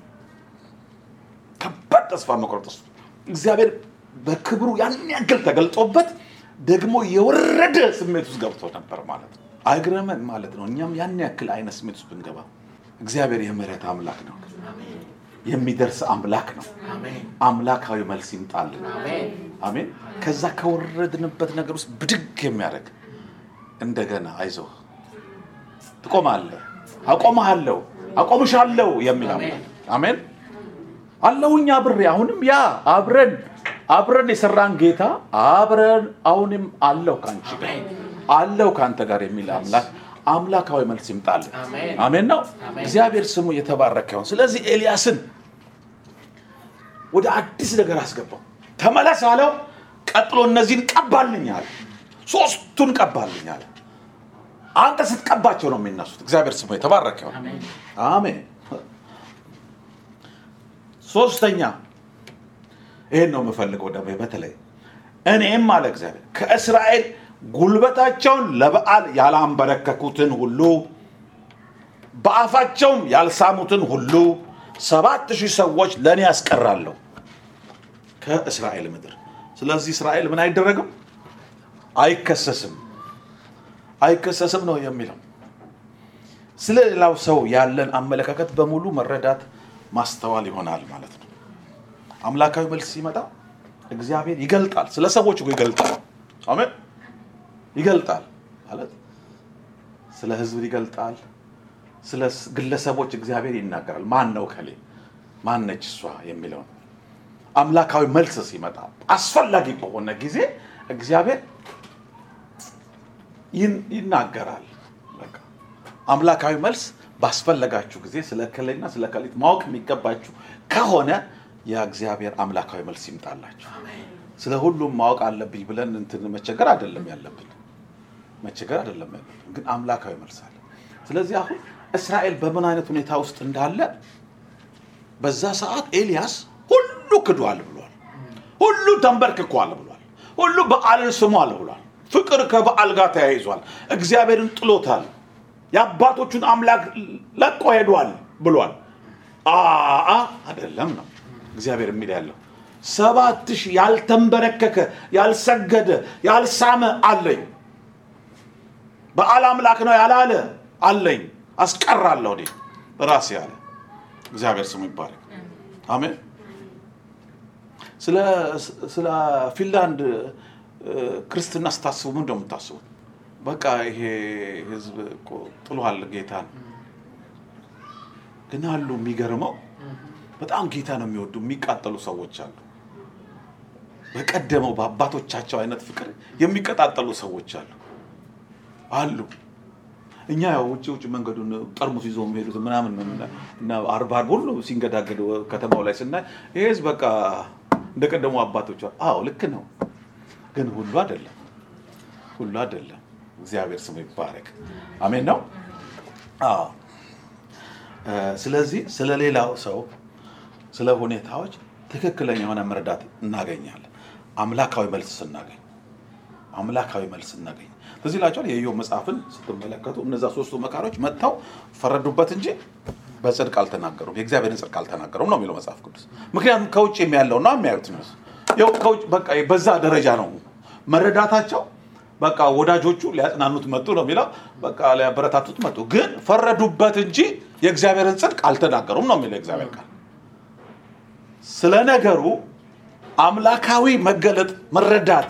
ከባድ ተስፋ መቁረጥ ውስጥ እግዚአብሔር በክብሩ ያን ያክል ተገልጦበት ደግሞ የወረደ ስሜት ውስጥ ገብቶ ነበር ማለት ነው። አይግረመን ማለት ነው። እኛም ያን ያክል አይነት ስሜት ውስጥ ብንገባ እግዚአብሔር የምህረት አምላክ ነው፣ የሚደርስ አምላክ ነው። አሜን አምላካዊ መልስ ይምጣልን። አሜን አሜን። ከዛ ከወረድንበት ነገር ውስጥ ብድግ የሚያደርግ እንደገና አይዞህ ትቆማለህ፣ አቆምሃለሁ፣ አቆምሻለሁ የሚል አምላክ አሜን። አለሁኝ አብሬ አሁንም ያ አብረን አብረን የሰራን ጌታ አብረን አሁንም አለው ከአንቺ ጋር አለው ከአንተ ጋር የሚል አምላክ አምላካዊ መልስ ይምጣልን። አሜን። አሜን ነው። አሜን። እግዚአብሔር ስሙ የተባረከ ይሁን። ስለዚህ ኤልያስን ወደ አዲስ ነገር አስገባው። ተመለስ አለው። ቀጥሎ እነዚህን ቀባልኝ አለ። ሶስቱን ቀባልኝ አለ። አንተ ስትቀባቸው ነው የሚነሱት። እግዚአብሔር ስሙ የተባረከ ይሁን። አሜን አሜን። ሶስተኛ ይሄን ነው የምፈልገው ደግሞ በተለይ እኔም አለ እግዚአብሔር ከእስራኤል ጉልበታቸውን ለበዓል ያላንበረከኩትን ሁሉ በአፋቸውም ያልሳሙትን ሁሉ ሰባት ሺህ ሰዎች ለእኔ ያስቀራለሁ ከእስራኤል ምድር። ስለዚህ እስራኤል ምን አይደረግም? አይከሰስም፣ አይከሰስም ነው የሚለው። ስለ ሌላው ሰው ያለን አመለካከት በሙሉ መረዳት ማስተዋል ይሆናል ማለት ነው። አምላካዊ መልስ ሲመጣ እግዚአብሔር ይገልጣል። ስለ ሰዎች እኮ ይገልጣል። አሜን። ይገልጣል ማለት ስለ ሕዝብ ይገልጣል። ስለ ግለሰቦች እግዚአብሔር ይናገራል። ማን ነው ከሌ ማን ነች እሷ የሚለውን አምላካዊ መልስ ሲመጣ አስፈላጊ በሆነ ጊዜ እግዚአብሔር ይን- ይናገራል። በቃ አምላካዊ መልስ ባስፈለጋችሁ ጊዜ ስለ እከሌና ስለ እከሊት ማወቅ የሚገባችሁ ከሆነ የእግዚአብሔር አምላካዊ መልስ ይምጣላችሁ። ስለ ሁሉም ማወቅ አለብኝ ብለን እንትን መቸገር አይደለም ያለብን፣ መቸገር አይደለም ያለብን፣ ግን አምላካዊ መልስ አለ። ስለዚህ አሁን እስራኤል በምን አይነት ሁኔታ ውስጥ እንዳለ በዛ ሰዓት ኤልያስ ሁሉ ክዷል ብሏል። ሁሉ ተንበርክኳል ብሏል። ሁሉ በዓልን ስሟል ብሏል። ፍቅር ከበዓል ጋር ተያይዟል። እግዚአብሔርን ጥሎታል። የአባቶቹን አምላክ ለቆ ሄዷል ብሏል። አአ አይደለም ነው እግዚአብሔር የሚል ያለው ሰባት ሺህ ያልተንበረከከ ያልሰገደ ያልሳመ አለኝ በዓል አምላክ ነው ያላለ አለኝ አስቀራለሁ እኔ ራሴ ያለ እግዚአብሔር ስሙ ይባረክ አሜን ስለ ስለ ፊንላንድ እ፣ ክርስትና ስታስቡ ምን እንደምታስቡት በቃ ይሄ ህዝብ እኮ ጥሏል ጌታን ግን አሉ የሚገርመው በጣም ጌታ ነው የሚወዱ የሚቃጠሉ ሰዎች አሉ በቀደመው በአባቶቻቸው አይነት ፍቅር የሚቀጣጠሉ ሰዎች አሉ አሉ እኛ ያው ውጭ ውጭ መንገዱን ጠርሙስ ይዞ የሚሄዱት ምናምን ነው እና- እና አርባ አርብ ሁሉ ሲንገዳገድ ከተማው ላይ ስናይ ይሄ ህዝብ በቃ እንደቀደሙ አባቶች አዎ ልክ ነው ግን ሁሉ አይደለም ሁሉ አይደለም እግዚአብሔር ስሙ ይባረክ አሜን ነው አዎ እ፣ ስለዚህ ስለ ሌላው ሰው ስለ ሁኔታዎች ትክክለኛ የሆነ መረዳት እናገኛለን አምላካዊ መልስ ስናገኝ አምላካዊ መልስ እናገኝ ትዝ ይላቸዋል የኢዮብ መጽሐፍን ስትመለከቱ እነዛ ሶስቱ መካሮች መጥተው ፈረዱበት እንጂ በጽድቅ አልተናገሩም የእግዚአብሔርን ጽድቅ አልተናገሩም ነው የሚለው መጽሐፍ ቅዱስ ምክንያቱም ከውጭ የሚያለው ነው የሚያዩት እነሱ ያው ከውጭ በቃ በዛ ደረጃ ነው መረዳታቸው በቃ ወዳጆቹ ሊያጽናኑት መጡ ነው የሚለው በቃ ሊያበረታቱት መጡ ግን ፈረዱበት እንጂ የእግዚአብሔርን ጽድቅ አልተናገሩም ነው የሚለው የእግዚአብሔር ቃል ስለ ነገሩ አምላካዊ መገለጥ መረዳት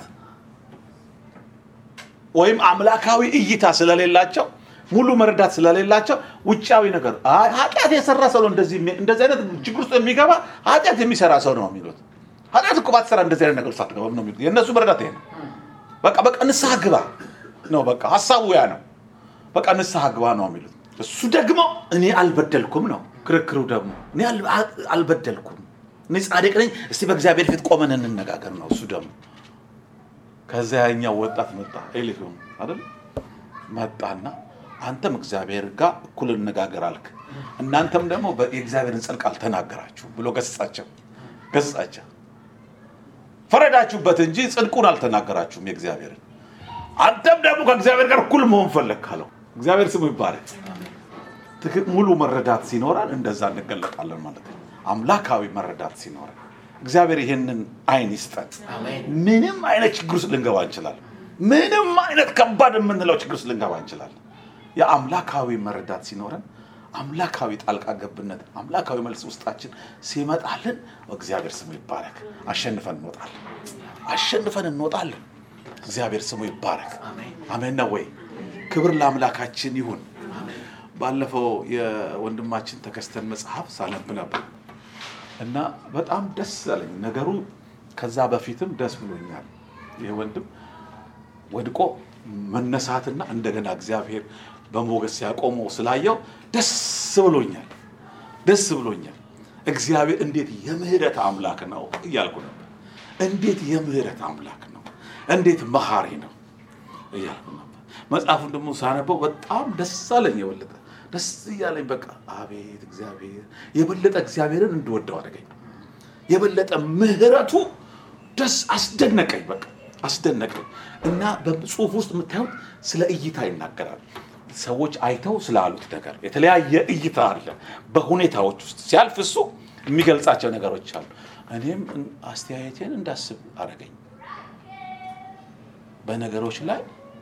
ወይም አምላካዊ እይታ ስለሌላቸው ሙሉ መረዳት ስለሌላቸው ውጫዊ ነገር አይ ኃጢአት የሰራ ሰው ነው እንደዚህ የሚ- እንደዚህ አይነት ችግር ውስጥ የሚገባ ኃጢአት የሚሰራ ሰው ነው የሚሉት ኃጢአት እኮ ባትሰራ እንደዚህ አይነት ነገር ውስጥ አትገባም ነው የሚሉት የእነሱ መረዳት ይሄ ነው በቃ በቃ ንስሐ ግባ ነው በቃ ሀሳቡ ያ ነው በቃ ንስሐ ግባ ነው የሚሉት እሱ ደግሞ እኔ አልበደልኩም ነው ክርክሩ ደግሞ እኔ አል- አ- አልበደልኩም እኔ ጻድቅ ነኝ እስቲ በእግዚአብሔር ፊት ቆመን እንነጋገር ነው እሱ ደግሞ ከዚያ ያኛው ወጣት መጣ ኤሊሁም አይደል መጣና አንተም እግዚአብሔር ጋር እኩል እንነጋገር አልክ እናንተም ደግሞ በ- የእግዚአብሔርን ጽድቅ አልተናገራችሁ ብሎ ገስጻቸው ገስጻቸው ፈረዳችሁበት እንጂ ጽድቁን አልተናገራችሁም የእግዚአብሔርን አንተም ደግሞ ከእግዚአብሔር ጋር እኩል መሆን ፈለግ ካለው እግዚአብሔር ስሙ ይባረክ ትክ- ሙሉ መረዳት ሲኖረን እንደዛ እንገለጣለን ማለት ነው አምላካዊ መረዳት ሲኖረን እግዚአብሔር ይህንን አይን ይስጠን ምንም አይነት ችግር ውስጥ ልንገባ እንችላለን ምንም አይነት ከባድ የምንለው ችግር ውስጥ ልንገባ እንችላለን የአምላካዊ መረዳት ሲኖረን አምላካዊ ጣልቃ ገብነት አምላካዊ መልስ ውስጣችን ሲመጣልን እግዚአብሔር ስሙ ይባረክ አሸንፈን እንወጣለን አሸንፈን እንወጣለን እግዚአብሔር ስሙ ይባረክ አሜን ነው ወይ ክብር ለአምላካችን ይሁን ባለፈው የወንድማችን ተከስተን መጽሐፍ ሳነብ ነበር እና በጣም ደስ አለኝ ነገሩ ከዛ በፊትም ደስ ብሎኛል ይህ ወንድም ወድቆ መነሳትና እንደገና እግዚአብሔር በሞገስ ሲያቆመው ስላየው ደስ ብሎኛል ደስ ብሎኛል እግዚአብሔር እንዴት የምህረት አምላክ ነው እያልኩ ነበር እንዴት የምህረት አምላክ ነው እንዴት መሐሪ ነው እያልኩ ነበር መጽሐፉን ደግሞ ሳነበው በጣም ደስ አለኝ የበለጠ ደስ እያለኝ በቃ አቤት እግዚአብሔር የበለጠ እግዚአብሔርን እንድወደው አደረገኝ የበለጠ ምህረቱ ደስ አስደነቀኝ በቃ አስደነቀኝ እና በጽሁፍ ውስጥ የምታዩት ስለ እይታ ይናገራል ሰዎች አይተው ስላሉት ነገር የተለያየ እይታ አለ በሁኔታዎች ውስጥ ሲያልፍ እሱ የሚገልጻቸው ነገሮች አሉ እኔም አስተያየቴን እንዳስብ አደረገኝ በነገሮች ላይ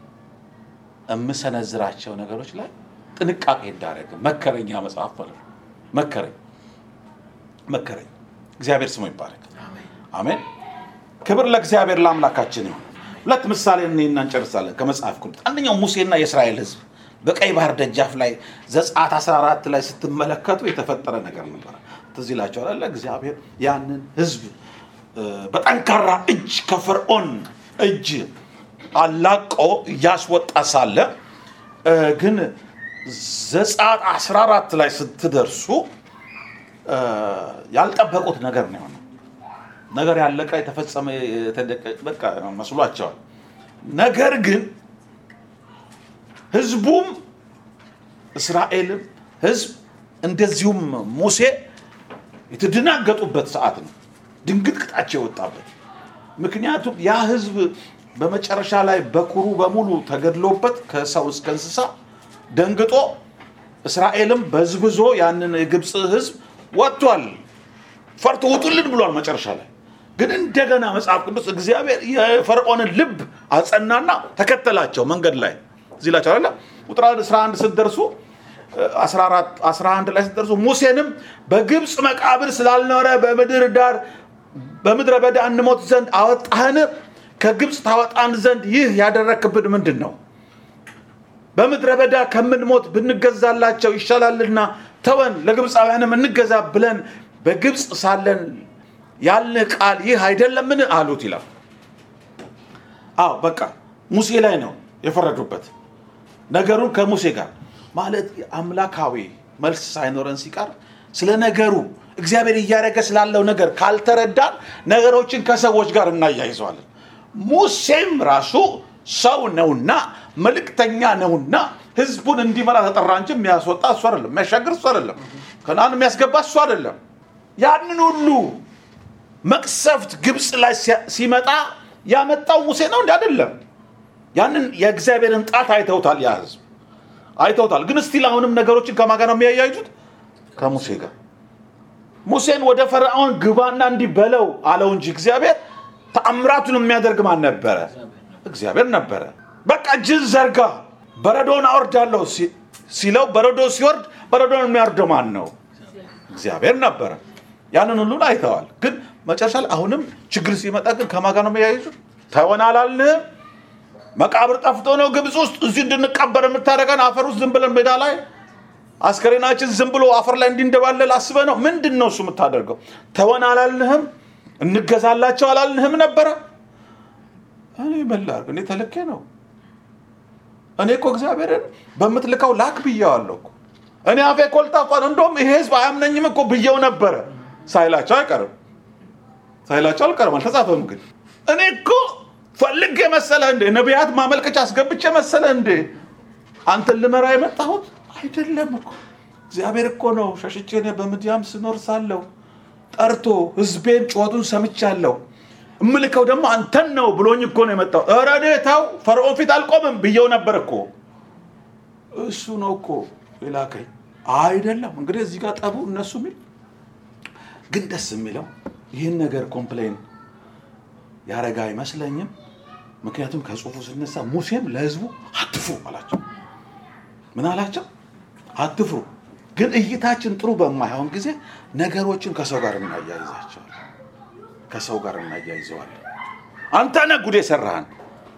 የምሰነዝራቸው ነገሮች ላይ ጥንቃቄ እንዳደረገ መከረኛ መጽሐፍ ማለት ነው መከረኝ መከረኝ እግዚአብሔር ስሙ ይባረክ አሜን ክብር ለእግዚአብሔር ለአምላካችን ይሁን ሁለት ምሳሌ እኔና እንጨርሳለን ከመጽሐፍ ቅዱስ አንደኛው ሙሴና የእስራኤል ህዝብ በቀይ ባህር ደጃፍ ላይ ዘጸአት 14 ላይ ስትመለከቱ የተፈጠረ ነገር ነበረ ትዝ ይላቸዋል አለ እግዚአብሔር ያንን ህዝብ እ፣ በጠንካራ እጅ ከፈርዖን እጅ አላቆ እያስወጣ ሳለ እ፣ ግን ዘጸአት 14 ላይ ስትደርሱ እ፣ ያልጠበቁት ነገር ነው የሆነው ነገር ያለቀ የተፈጸመ የተደቀ በቃ መስሏቸዋል ነገር ግን ህዝቡም እስራኤልም ህዝብ እንደዚሁም ሙሴ የተደናገጡበት ሰዓት ነው ድንግጥቅጣቸው የወጣበት ምክንያቱም ያ ህዝብ በመጨረሻ ላይ በኩሩ በሙሉ ተገድሎበት ከሰው እስከ እንስሳ ደንግጦ እስራኤልም በዝብዞ ያንን የግብፅ ህዝብ ወጥቷል ፈርቶ ውጡልን ብሏል መጨረሻ ላይ ግን እንደገና መጽሐፍ ቅዱስ እግዚአብሔር የፈርዖንን ልብ አጸናና ተከተላቸው መንገድ ላይ እዚህ ላቸው አለ ቁጥር 11 ስትደርሱ 14 11 ላይ ስትደርሱ ሙሴንም በግብፅ መቃብር ስላልኖረ በምድር ዳር በምድረ በዳ እንሞት ዘንድ አወጣህን ከግብፅ ታወጣን ዘንድ ይህ ያደረክብን ምንድን ነው በምድረ በዳ ከምንሞት ብንገዛላቸው ይሻላልና ተወን ለግብፃውያንም እንገዛ ብለን በግብፅ ሳለን ያልንህ ቃል ይህ አይደለምን አሉት ይላል አዎ በቃ ሙሴ ላይ ነው የፈረዱበት ነገሩን ከሙሴ ጋር ማለት አምላካዊ መልስ ሳይኖረን ሲቀር ስለ ነገሩ እግዚአብሔር እያደረገ ስላለው ነገር ካልተረዳን ነገሮችን ከሰዎች ጋር እናያይዘዋለን ሙሴም ራሱ ሰው ነውና መልእክተኛ ነውና ህዝቡን እንዲመራ ተጠራ እንጂ የሚያስወጣ እሱ አይደለም የሚያሻግር እሱ አይደለም ከናን የሚያስገባ እሱ አይደለም ያንን ሁሉ መቅሰፍት ግብፅ ላይ ሲመጣ ያመጣው ሙሴ ነው እንዲ አይደለም ያንን የእግዚአብሔርን ጣት አይተውታል ያ ህዝብ አይተውታል ግን እስቲል አሁንም ነገሮችን ከማን ጋር ነው የሚያያይዙት ከሙሴ ጋር ሙሴን ወደ ፈርዖን ግባና እንዲህ በለው አለው እንጂ እግዚአብሔር ተአምራቱን የሚያደርግ ማን ነበረ እግዚአብሔር ነበረ በቃ እጅን ዘርጋ በረዶን አወርዳለሁ ሲለው በረዶ ሲወርድ በረዶን የሚያወርደው ማን ነው እግዚአብሔር ነበረ ያንን ሁሉን አይተዋል ግን መጨረሻ ላይ አሁንም ችግር ሲመጣ ግን ከማጋ ነው የሚያይዙት ተወን አላልንህም መቃብር ጠፍቶ ነው ግብፅ ውስጥ እዚህ እንድንቀበር የምታደረገን አፈር ውስጥ ዝም ብለን ሜዳ ላይ አስከሬናችን ዝም ብሎ አፈር ላይ እንዲንደባለል አስበ ነው ምንድን ነው እሱ የምታደርገው ተወን አላልንህም እንገዛላቸው አላልንህም ነበረ እኔ መላርግ እኔ ተልኬ ነው እኔ እኮ እግዚአብሔርን በምትልከው ላክ ብየዋለሁ እኮ እኔ አፌ ኮልታፋ ነው እንደውም ይሄ ህዝብ አያምነኝም እኮ ብየው ነበረ ሳይላቸው አይቀርም ሳይላቸው አልቀርም አልተጻፈም ግን እኔ እኮ ፈልግ መሰለ እንዴ ነቢያት ማመልከቻ አስገብቼ መሰለ እንዴ አንተን ልመራ የመጣሁት አይደለም እኮ እግዚአብሔር እኮ ነው ሸሽቼ እኔ በምድያም ስኖር ሳለሁ ጠርቶ ህዝቤን ጩኸቱን ሰምቻለሁ እምልከው ደግሞ አንተን ነው ብሎኝ እኮ ነው የመጣው ኧረ እኔ ተው ፈርዖን ፊት አልቆምም ብየው ነበር እኮ እሱ ነው እኮ የላከኝ አይደለም እንግዲህ እዚህ ጋር ጠቡ እነሱ የሚል ግን ደስ የሚለው ይህን ነገር ኮምፕሌን ያረጋ አይመስለኝም ምክንያቱም ከጽሁፉ ስነሳ ሙሴም ለህዝቡ አትፍሩ አላቸው ምን አላቸው አትፍሩ ግን እይታችን ጥሩ በማይሆን ጊዜ ነገሮችን ከሰው ጋር እናያይዛቸዋል ከሰው ጋር እናያይዘዋለን አንተ ነህ ጉድ የሰራህን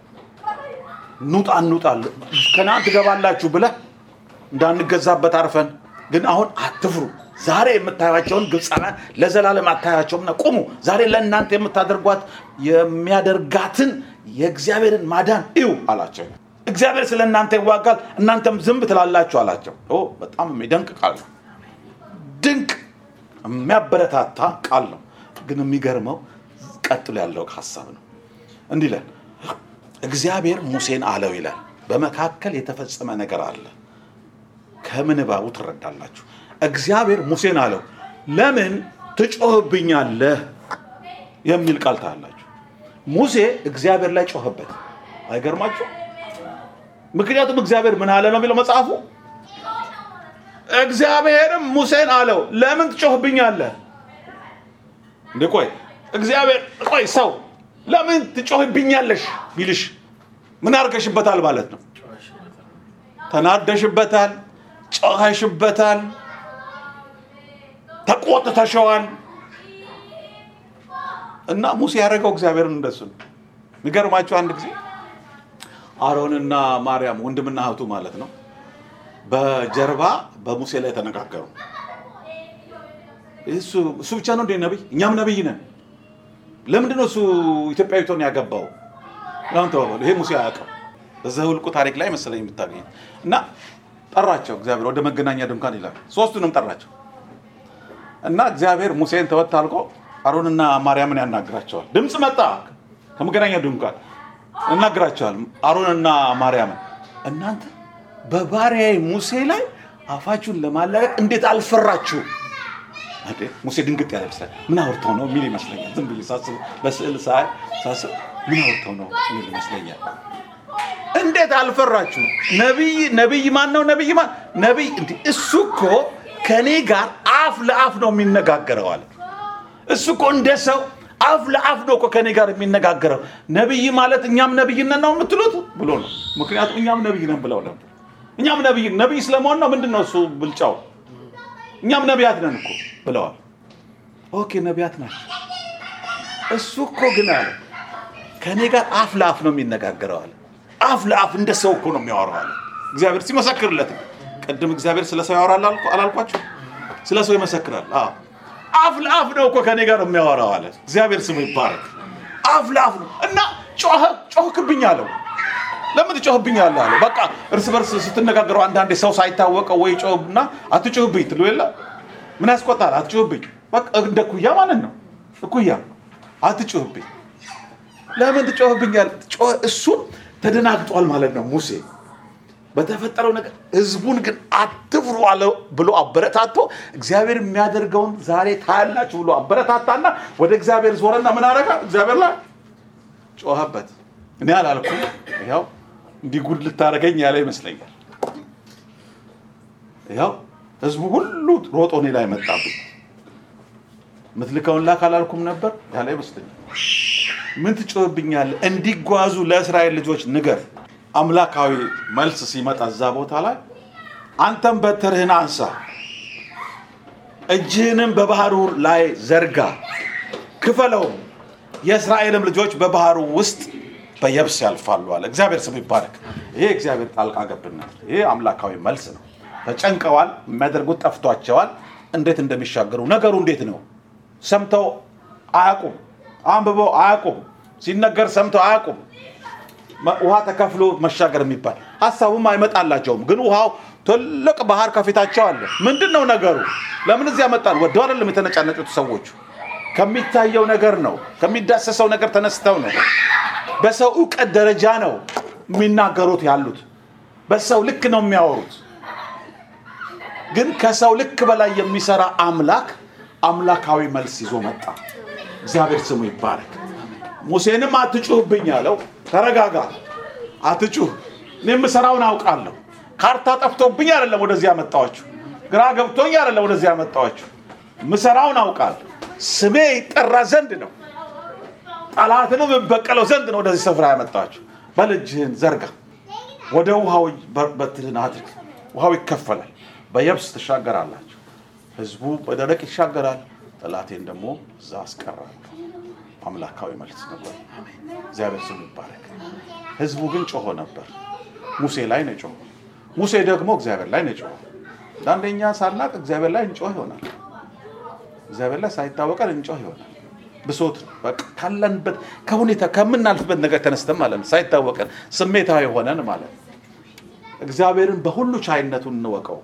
ኑጣ እንውጣ ከነአን ትገባላችሁ ብለህ እንዳንገዛበት አርፈን ግን አሁን አትፍሩ ዛሬ የምታያቸውን ግብፃውያን ለዘላለም አታያቸውምና ቁሙ ዛሬ ለእናንተ የምታደርጓት የሚያደርጋትን የእግዚአብሔርን ማዳን እዩ አላቸው እግዚአብሔር ስለ እናንተ ይዋጋል እናንተም ዝም ትላላችሁ አላቸው በጣም የሚደንቅ ቃል ነው ድንቅ የሚያበረታታ ቃል ነው ግን የሚገርመው ቀጥሎ ያለው ሀሳብ ነው እንዲህ ይላል እግዚአብሔር ሙሴን አለው ይላል በመካከል የተፈጸመ ነገር አለ ከምንባቡ ትረዳላችሁ እግዚአብሔር ሙሴን አለው ለምን ትጮህብኛለህ የሚል ቃል ታላችሁ ሙሴ እግዚአብሔር ላይ ጮኸበት አይገርማችሁ ምክንያቱም እግዚአብሔር ምን አለ ነው የሚለው መጽሐፉ እግዚአብሔርም ሙሴን አለው ለምን ትጮህብኛለህ እንዴ ቆይ እግዚአብሔር ቆይ ሰው ለምን ትጮህብኛለሽ ቢልሽ ምን አርገሽበታል ማለት ነው ተናደሽበታል ጮኸሽበታል ተቆጥተሸዋል እና ሙሴ ያደረገው እግዚአብሔርን እንደሱ ነው የሚገርማቸው አንድ ጊዜ አሮንና ማርያም ወንድምና እህቱ ማለት ነው በጀርባ በሙሴ ላይ ተነጋገሩ እሱ እሱ ብቻ ነው እንዴ ነቢይ እኛም ነቢይ ነን ለምንድን ነው እሱ ኢትዮጵያዊቷን ያገባው ለምን ተባባሉ ይሄ ሙሴ አያውቅም በዘኍልቍ ታሪክ ላይ መሰለኝ የምታገኝ እና ጠራቸው እግዚአብሔር ወደ መገናኛ ድንኳን ይላል ሶስቱንም ጠራቸው እና እግዚአብሔር ሙሴን ተወት አልቆ አሮንና ማርያምን ያናግራቸዋል ድምፅ መጣ ከመገናኛ ድንኳን እናግራቸዋል አሮንና ማርያምን እናንተ በባሪያዬ ሙሴ ላይ አፋችሁን ለማላቀቅ እንዴት አልፈራችሁ ሙሴ ድንግጥ ያለ ይመስላል ምን አውርተው ነው የሚል ይመስለኛል ዝም ብዬ ሳስብ በስዕል ሳይ ሳስብ ምን አውርተው ነው የሚል ይመስለኛል እንዴት አልፈራችሁ ነቢይ ነቢይ ማን ነው ነቢይ ማን ነቢይ እንዲ እሱ እኮ ከእኔ ጋር አፍ ለአፍ ነው የሚነጋገረው አለ እሱ እኮ እንደ ሰው አፍ ለአፍ ነው እኮ ከኔ ጋር የሚነጋገረው። ነቢይ ማለት እኛም ነቢይነት ነው የምትሉት ብሎ ነው። ምክንያቱም እኛም ነቢይ ነን ብለው ነበር። እኛም ነቢይ ነቢይ ስለመሆን ነው ምንድን ነው እሱ ብልጫው? እኛም ነቢያት ነን እኮ ብለዋል። ኦኬ ነቢያት ናቸው። እሱ እኮ ግን አለ ከእኔ ጋር አፍ ለአፍ ነው የሚነጋገረው አለ። አፍ ለአፍ እንደ ሰው እኮ ነው የሚያወራው አለ። እግዚአብሔር ሲመሰክርለት ነው። ቅድም እግዚአብሔር ስለ ሰው ያወራል አላልኩ- አላልኳችሁ? ስለ ሰው ይመሰክራል። አዎ አፍ ለአፍ ነው እኮ ከእኔ ጋር የሚያወራው አለ። እግዚአብሔር ስሙ ይባረክ። አፍ ለአፍ ነው እና ጮኸ ጮህክብኝ አለው። ለምን ትጮህብኛለህ አለ። በቃ እርስ በርስ ስትነጋገረው አንዳንዴ ሰው ሳይታወቀው ወይ ጮህና አትጮህብኝ ትሉ የለ ምን ያስቆጣል? አትጮህብኝ በቃ እንደ ኩያ ማለት ነው። እኩያ አትጮህብኝ ለምን ትጮህብኛል? እሱ ተደናግጧል ማለት ነው ሙሴ በተፈጠረው ነገር ህዝቡን ግን አትፍሩ አለ ብሎ አበረታቶ እግዚአብሔር የሚያደርገውን ዛሬ ታያላችሁ ብሎ አበረታታና ወደ እግዚአብሔር ዞረና ምን አደረገ? እግዚአብሔር ላይ ጮኸበት። እኔ አላልኩም፣ ያው እንዲህ ጉድ ልታደርገኝ ያለ ይመስለኛል። ያው ህዝቡ ሁሉ ሮጦ እኔ ላይ መጣብኝ። ምትልከውን ላክ አላልኩም ነበር ያለ ይመስለኛል። ምን ትጮህብኛለህ? እንዲጓዙ ለእስራኤል ልጆች ንገር። አምላካዊ መልስ ሲመጣ እዛ ቦታ ላይ አንተም በትርህን አንሳ፣ እጅህንም በባህሩ ላይ ዘርጋ፣ ክፈለውም፣ የእስራኤልም ልጆች በባህሩ ውስጥ በየብስ ያልፋሉ አለ። እግዚአብሔር ስም ይባረክ። ይሄ እግዚአብሔር ጣልቃ ገብነት፣ ይሄ አምላካዊ መልስ ነው። ተጨንቀዋል፣ የሚያደርጉት ጠፍቷቸዋል። እንዴት እንደሚሻገሩ ነገሩ እንዴት ነው? ሰምተው አያውቁም። አንብበው አያውቁም። ሲነገር ሰምተው አያውቁም። ውሃ ተከፍሎ መሻገር የሚባል ሀሳቡም አይመጣላቸውም። ግን ውሃው ትልቅ ባህር ከፊታቸው አለ። ምንድን ነው ነገሩ? ለምን እዚያ መጣል? ወደው አይደለም የተነጫነጩት ሰዎቹ። ከሚታየው ነገር ነው፣ ከሚዳሰሰው ነገር ተነስተው ነው። በሰው እውቀት ደረጃ ነው የሚናገሩት ያሉት። በሰው ልክ ነው የሚያወሩት። ግን ከሰው ልክ በላይ የሚሰራ አምላክ አምላካዊ መልስ ይዞ መጣ። እግዚአብሔር ስሙ ይባረክ። ሙሴንም አትጩህብኝ አለው። ተረጋጋ፣ አትጩህ፣ እኔ የምሰራውን አውቃለሁ። ካርታ ጠፍቶብኝ አይደለም ወደዚህ ያመጣኋችሁ፣ ግራ ገብቶኝ አይደለም ወደዚህ ያመጣኋችሁ። ምሰራውን አውቃለሁ። ስሜ ይጠራ ዘንድ ነው፣ ጠላትንም እበቀለው ዘንድ ነው ወደዚህ ስፍራ ያመጣኋችሁ። በል እጅህን ዘርጋ፣ ወደ ውሃው በትርህን አድርግ፣ ውሃው ይከፈላል፣ በየብስ ትሻገራላችሁ። ህዝቡ በደረቅ ይሻገራል፣ ጠላቴን ደግሞ እዛ አስቀራለሁ። አምላካዊ መልስ ነበር። እግዚአብሔር ስሙ ይባረክ። ህዝቡ ግን ጮሆ ነበር። ሙሴ ላይ ነው ጮሆ። ሙሴ ደግሞ እግዚአብሔር ላይ ነው ጮሆ። አንደኛ ሳናቅ እግዚአብሔር ላይ እንጮህ ይሆናል። እግዚአብሔር ላይ ሳይታወቀን እንጮህ ይሆናል። ብሶት በቃ ካለንበት ከሁኔታ ከምናልፍበት ነገር ተነስተን ማለት ነው። ሳይታወቀን ስሜታዊ ሆነን ማለት ነው። እግዚአብሔርን በሁሉ ቻይነቱን እንወቀው።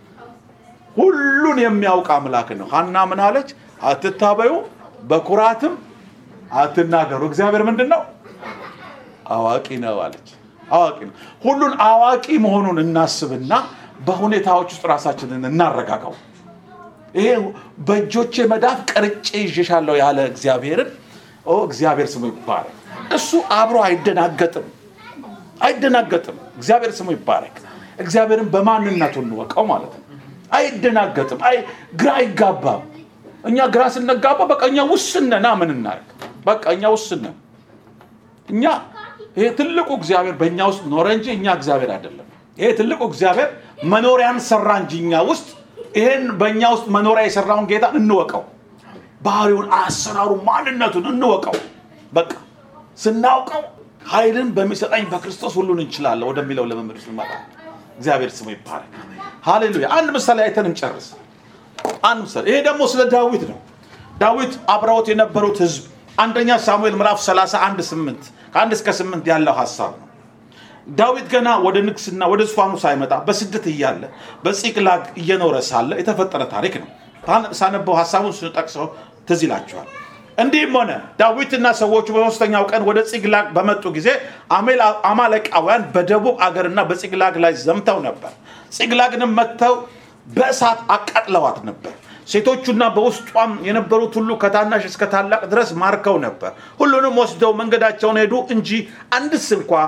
ሁሉን የሚያውቅ አምላክ ነው። ሀና ምን አለች? አትታበዩ በኩራትም አትናገሩ። እግዚአብሔር ምንድን ነው? አዋቂ ነው አለች። አዋቂ ነው። ሁሉን አዋቂ መሆኑን እናስብና በሁኔታዎች ውስጥ ራሳችንን እናረጋጋው። ይሄ በእጆቼ መዳፍ ቀርጬ ይዤሻለሁ ያለ እግዚአብሔርን ኦ እግዚአብሔር ስሙ ይባረክ። እሱ አብሮ አይደናገጥም፣ አይደናገጥም። እግዚአብሔር ስሙ ይባረክ። እግዚአብሔርን በማንነቱ እንወቀው ማለት ነው። አይደናገጥም፣ አይ ግራ አይጋባም። እኛ ግራ ስንጋባ በቃ እኛ ውስን ነን። ምን እናደርግ? በቃ እኛ ውስን ነን። እኛ ይሄ ትልቁ እግዚአብሔር በእኛ ውስጥ ኖረ እንጂ እኛ እግዚአብሔር አይደለም። ይሄ ትልቁ እግዚአብሔር መኖሪያን ሰራ እንጂ እኛ ውስጥ ይሄን በእኛ ውስጥ መኖሪያ የሰራውን ጌታ እንወቀው። ባህሪውን፣ አሰራሩ፣ ማንነቱን እንወቀው። በቃ ስናውቀው ኃይልን በሚሰጠኝ በክርስቶስ ሁሉን እንችላለን ወደሚለው ልምምድ ስንመጣ እግዚአብሔር ስሙ ይባረክ። ሃሌሉያ። አንድ ምሳሌ አይተን እንጨርስ። አንድ ምሳሌ ይሄ ደግሞ ስለ ዳዊት ነው። ዳዊት አብረውት የነበሩት ህዝብ አንደኛ ሳሙኤል ምዕራፍ 31 8 ከአንድ እስከ 8 ያለው ሀሳብ ነው። ዳዊት ገና ወደ ንግስና ወደ ዙፋኑ ሳይመጣ በስደት እያለ በጺቅላግ እየኖረ ሳለ የተፈጠረ ታሪክ ነው። ሳነበው ሀሳቡን ስንጠቅሰው ትዝ ይላቸዋል። እንዲህም ሆነ ዳዊትና ሰዎቹ በሶስተኛው ቀን ወደ ጺቅላግ በመጡ ጊዜ አማሌቃውያን በደቡብ አገርና በጺቅላግ ላይ ዘምተው ነበር። ጺቅላግንም መጥተው በእሳት አቃጥለዋት ነበር። ሴቶቹና በውስጧም የነበሩት ሁሉ ከታናሽ እስከ ታላቅ ድረስ ማርከው ነበር። ሁሉንም ወስደው መንገዳቸውን ሄዱ እንጂ አንድስ እንኳ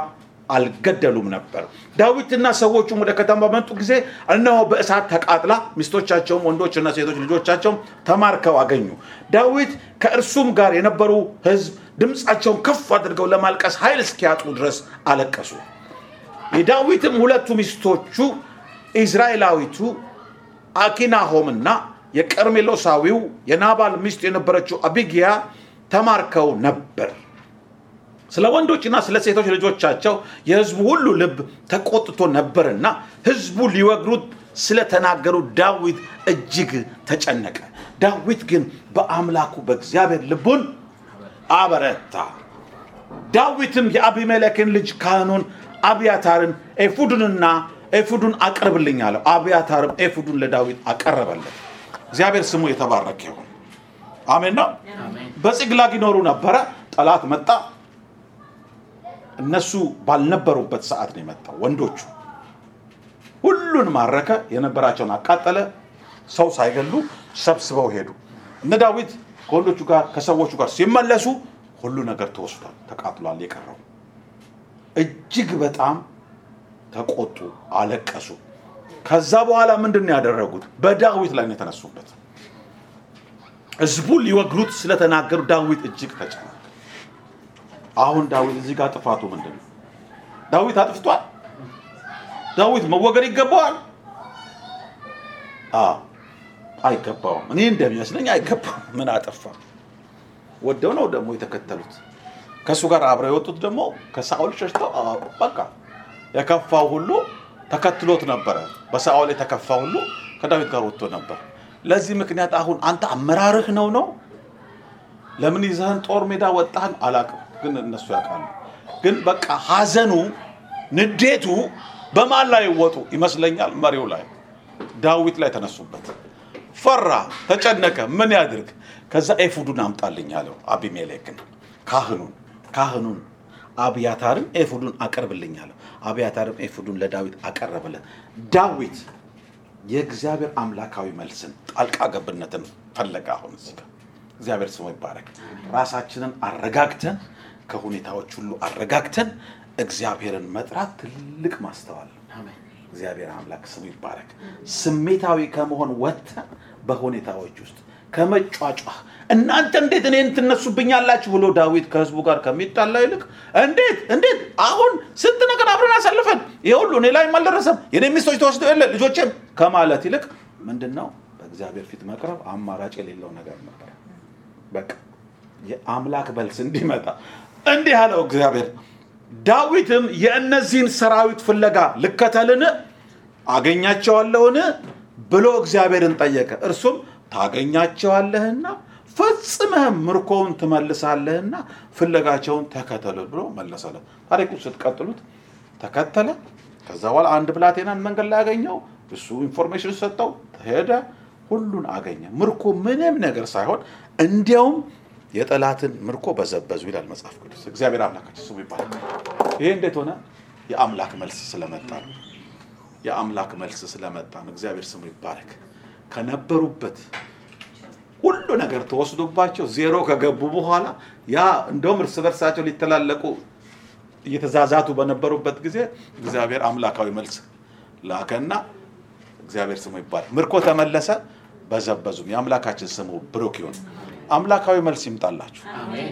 አልገደሉም ነበር። ዳዊትና ሰዎቹም ወደ ከተማ በመጡ ጊዜ እነሆ በእሳት ተቃጥላ ሚስቶቻቸውም ወንዶችና ሴቶች ልጆቻቸውም ተማርከው አገኙ። ዳዊት ከእርሱም ጋር የነበሩ ሕዝብ ድምፃቸውን ከፍ አድርገው ለማልቀስ ኃይል እስኪያጡ ድረስ አለቀሱ። የዳዊትም ሁለቱ ሚስቶቹ ኢዝራኤላዊቱ አኪናሆምና የቀርሜሎሳዊው የናባል ሚስት የነበረችው አቢጊያ ተማርከው ነበር። ስለ ወንዶችና ስለ ሴቶች ልጆቻቸው የሕዝቡ ሁሉ ልብ ተቆጥቶ ነበርና ሕዝቡ ሊወግሩት ስለተናገሩ ዳዊት እጅግ ተጨነቀ። ዳዊት ግን በአምላኩ በእግዚአብሔር ልቡን አበረታ። ዳዊትም የአቢሜሌክን ልጅ ካህኑን አብያታርን ኤፉዱንና ኤፉዱን አቅርብልኝ አለው። አብያታርም ኤፉዱን ለዳዊት አቀረበለት። እግዚአብሔር ስሙ የተባረከ ይሁን። አሜን ነው። በጽግላግ ይኖሩ ነበረ። ጠላት መጣ። እነሱ ባልነበሩበት ሰዓት ነው የመጣው። ወንዶቹ ሁሉን ማረከ፣ የነበራቸውን አቃጠለ። ሰው ሳይገሉ ሰብስበው ሄዱ። እነ ዳዊት ከወንዶቹ ጋር ከሰዎቹ ጋር ሲመለሱ ሁሉ ነገር ተወስዷል፣ ተቃጥሏል። የቀረው እጅግ በጣም ተቆጡ፣ አለቀሱ። ከዛ በኋላ ምንድን ነው ያደረጉት? በዳዊት ላይ ነው የተነሱበት። ህዝቡን ሊወግሩት ስለተናገሩ ዳዊት እጅግ ተጨነቀ። አሁን ዳዊት እዚህ ጋር ጥፋቱ ምንድን ነው? ዳዊት አጥፍቷል? ዳዊት መወገድ ይገባዋል? አዎ አይገባውም። እኔ እንደሚመስለኝ አይገባውም። ምን አጠፋ? ወደው ነው ደግሞ የተከተሉት። ከእሱ ጋር አብረው የወጡት ደግሞ ከሳኦል ሸሽተው አዎ፣ በቃ የከፋው ሁሉ ተከትሎት ነበረ። በሳኦል የተከፋ ሁሉ ከዳዊት ጋር ወጥቶ ነበር። ለዚህ ምክንያት አሁን አንተ አመራርህ ነው ነው ለምን ይዘህን ጦር ሜዳ ወጣህን አላውቅም፣ ግን እነሱ ያውቃሉ። ግን በቃ ሀዘኑ ንዴቱ በማን ላይ ወጡ ይመስለኛል? መሪው ላይ ዳዊት ላይ ተነሱበት። ፈራ፣ ተጨነቀ። ምን ያድርግ? ከዛ ኤፉዱን አምጣልኝ አለው አቢሜሌክን ካህኑን ካህኑን አብያታርም ኤፉዱን አቀርብልኝ አለው። አብያታርም ኤፉዱን ለዳዊት አቀረበለት። ዳዊት የእግዚአብሔር አምላካዊ መልስን ጣልቃ ገብነትን ፈለገ። አሁን እዚህ ጋር እግዚአብሔር ስሙ ይባረክ። ራሳችንን አረጋግተን ከሁኔታዎች ሁሉ አረጋግተን እግዚአብሔርን መጥራት ትልቅ ማስተዋል ነው። እግዚአብሔር አምላክ ስሙ ይባረክ። ስሜታዊ ከመሆን ወጥተን በሁኔታዎች ውስጥ ከመጫጫህ እናንተ እንዴት እኔን ትነሱብኛላችሁ ብሎ ዳዊት ከህዝቡ ጋር ከሚጣላ ይልቅ እንዴት እንዴት አሁን ስንት ነገር አብረን አሳልፈን ይሄ ሁሉ እኔ ላይ አልደረሰም የኔ ሚስቶች ተወስደው የለ ልጆቼም ከማለት ይልቅ ምንድን ነው በእግዚአብሔር ፊት መቅረብ አማራጭ የሌለው ነገር ነበር። በቃ የአምላክ መልስ እንዲመጣ እንዲህ አለው እግዚአብሔር። ዳዊትም የእነዚህን ሰራዊት ፍለጋ ልከተልን አገኛቸዋለሁን ብሎ እግዚአብሔርን ጠየቀ። እርሱም ታገኛቸዋለህና ፈጽመህም ምርኮውን ትመልሳለህና ፍለጋቸውን ተከተሉ ብሎ መለሰለት። ታሪኩ ስትቀጥሉት ተከተለ። ከዛ በኋላ አንድ ብላቴናን መንገድ ላይ ያገኘው እሱ ኢንፎርሜሽን ሰጠው፣ ሄደ፣ ሁሉን አገኘ። ምርኮ ምንም ነገር ሳይሆን እንዲያውም የጠላትን ምርኮ በዘበዙ ይላል መጽሐፍ ቅዱስ። እግዚአብሔር አምላካችን ስሙ ይባላል። ይሄ እንዴት ሆነ? የአምላክ መልስ ስለመጣ ነው። የአምላክ መልስ ስለመጣ ነው። እግዚአብሔር ስሙ ይባረክ። ከነበሩበት ሁሉ ነገር ተወስዶባቸው ዜሮ ከገቡ በኋላ ያ እንደውም እርስ በርሳቸው ሊተላለቁ እየተዛዛቱ በነበሩበት ጊዜ እግዚአብሔር አምላካዊ መልስ ላከና እግዚአብሔር ስሙ ይባላል። ምርኮ ተመለሰ፣ በዘበዙም። የአምላካችን ስሙ ብሩክ ይሁን። አምላካዊ መልስ ይምጣላችሁ።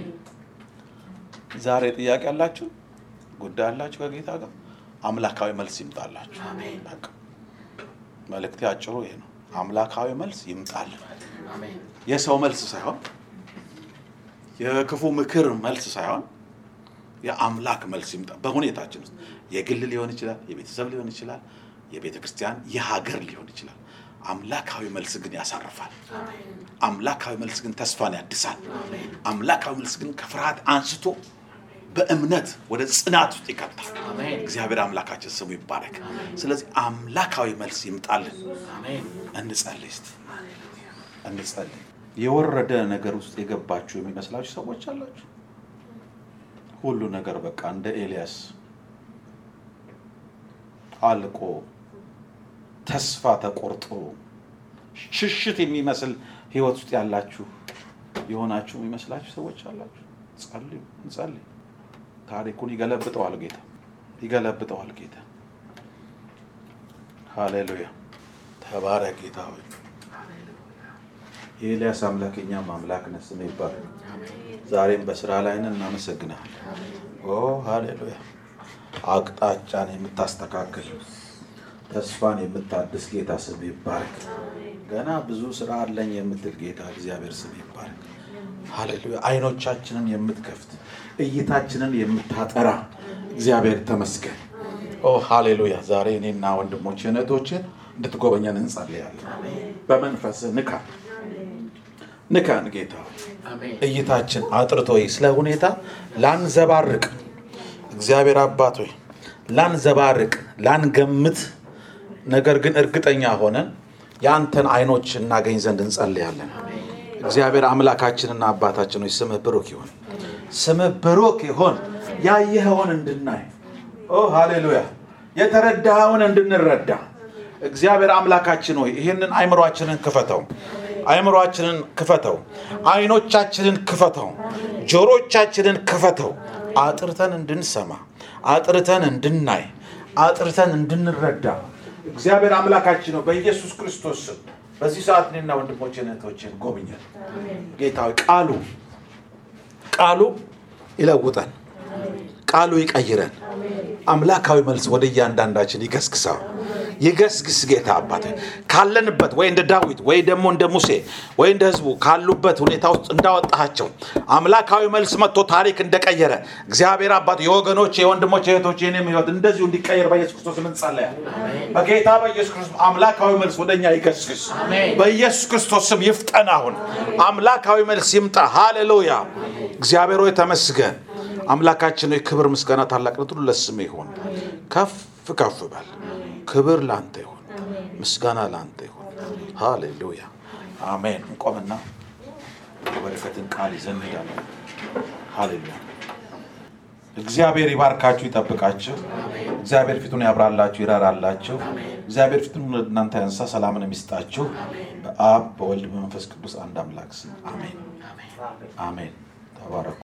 ዛሬ ጥያቄ ያላችሁ ጉዳይ ያላችሁ ከጌታ ጋር አምላካዊ መልስ ይምጣላችሁ። በቃ መልእክቴ አጭሩ ይሄ ነው። አምላካዊ መልስ ይምጣልን። የሰው መልስ ሳይሆን የክፉ ምክር መልስ ሳይሆን የአምላክ መልስ ይምጣ። በሁኔታችን ውስጥ የግል ሊሆን ይችላል፣ የቤተሰብ ሊሆን ይችላል፣ የቤተ ክርስቲያን፣ የሀገር ሊሆን ይችላል። አምላካዊ መልስ ግን ያሳርፋል። አምላካዊ መልስ ግን ተስፋን ያድሳል። አምላካዊ መልስ ግን ከፍርሃት አንስቶ በእምነት ወደ ጽናት ውስጥ ይከታል። እግዚአብሔር አምላካችን ስሙ ይባረክ። ስለዚህ አምላካዊ መልስ ይምጣልን። እንጸልይ እስቲ እንጸልይ። የወረደ ነገር ውስጥ የገባችሁ የሚመስላችሁ ሰዎች አላችሁ። ሁሉ ነገር በቃ እንደ ኤልያስ አልቆ ተስፋ ተቆርጦ ሽሽት የሚመስል ህይወት ውስጥ ያላችሁ የሆናችሁ የሚመስላችሁ ሰዎች አላችሁ። ጸልዩ፣ እንጸልይ። ታሪኩን ይገለብጠዋል ጌታ። ይገለብጠዋል ጌታ። ሃሌሉያ ተባረክ ጌታ ሆይ። የኤልያስ አምላክ የእኛም አምላክ ነህ፣ ስምህ ይባረክ። ዛሬም በስራ ላይ ነን፣ እናመሰግናለን። ኦ ሃሌሉያ አቅጣጫን የምታስተካክል ተስፋን የምታድስ ጌታ ስም ይባረክ። ገና ብዙ ስራ አለኝ የምትል ጌታ እግዚአብሔር ስም ይባረክ። ሃሌሉያ አይኖቻችንን የምትከፍት እይታችንን የምታጠራ እግዚአብሔር ተመስገን። ኦ ሃሌሉያ ዛሬ እኔና ወንድሞችን እህቶችን እንድትጎበኘን እንጸልያለን። በመንፈስ ንካ ንካን ጌታ እይታችን አጥርቶ ስለ ሁኔታ ላንዘባርቅ እግዚአብሔር አባት ሆይ ላንዘባርቅ ላንገምት፣ ነገር ግን እርግጠኛ ሆነን የአንተን አይኖች እናገኝ ዘንድ እንጸልያለን። እግዚአብሔር አምላካችንና አባታችን ሆይ ስምህ ብሩክ ይሁን፣ ስምህ ብሩክ ይሁን። ያየኸውን እንድናይ ኦ ሃሌሉያ የተረዳኸውን እንድንረዳ እግዚአብሔር አምላካችን ሆይ ይህንን አይምሯችንን ክፈተው፣ አይምሯችንን ክፈተው፣ አይኖቻችንን ክፈተው፣ ጆሮቻችንን ክፈተው፣ አጥርተን እንድንሰማ፣ አጥርተን እንድናይ፣ አጥርተን እንድንረዳ እግዚአብሔር አምላካችን ነው። በኢየሱስ ክርስቶስ ስም በዚህ ሰዓት እኔና ወንድሞችን እህቶችን ጎብኘን ጌታ ሆይ ቃሉ ቃሉ ይለውጠን፣ ቃሉ ይቀይረን። አምላካዊ መልስ ወደ እያንዳንዳችን ይገስግሰው ይገስግስ ጌታ አባት ካለንበት ወይ እንደ ዳዊት ወይ ደግሞ እንደ ሙሴ ወይ እንደ ህዝቡ ካሉበት ሁኔታ ውስጥ እንዳወጣቸው አምላካዊ መልስ መጥቶ ታሪክ እንደቀየረ እግዚአብሔር አባት የወገኖች የወንድሞች የእህቶች የኔም ህይወት እንደዚሁ እንዲቀየር በኢየሱስ ክርስቶስ እንጸለያል። በጌታ በኢየሱስ ክርስቶስ አምላካዊ መልስ ወደኛ ይገስግስ። በኢየሱስ ክርስቶስ ስም ይፍጠን። አሁን አምላካዊ መልስ ይምጣ። ሃሌሉያ። እግዚአብሔር ሆይ ተመስገን። አምላካችን ሆይ ክብር፣ ምስጋና፣ ታላቅነት ሁሉ ለስምህ ይሁን። ከፍ ከፍ በል። ክብር ላንተ ይሁን፣ ምስጋና ላንተ ይሁን። ሃሌሉያ አሜን። እንቆምና የበረከትን ቃል ይዘን እንሄዳለን። ሃሌሉያ። እግዚአብሔር ይባርካችሁ፣ ይጠብቃችሁ። እግዚአብሔር ፊቱን ያብራላችሁ፣ ይራራላችሁ። እግዚአብሔር ፊቱን ወደ እናንተ ያንሳ፣ ሰላምን የሚስጣችሁ በአብ በወልድ በመንፈስ ቅዱስ አንድ አምላክ ስም አሜን አሜን። ተባረኩ።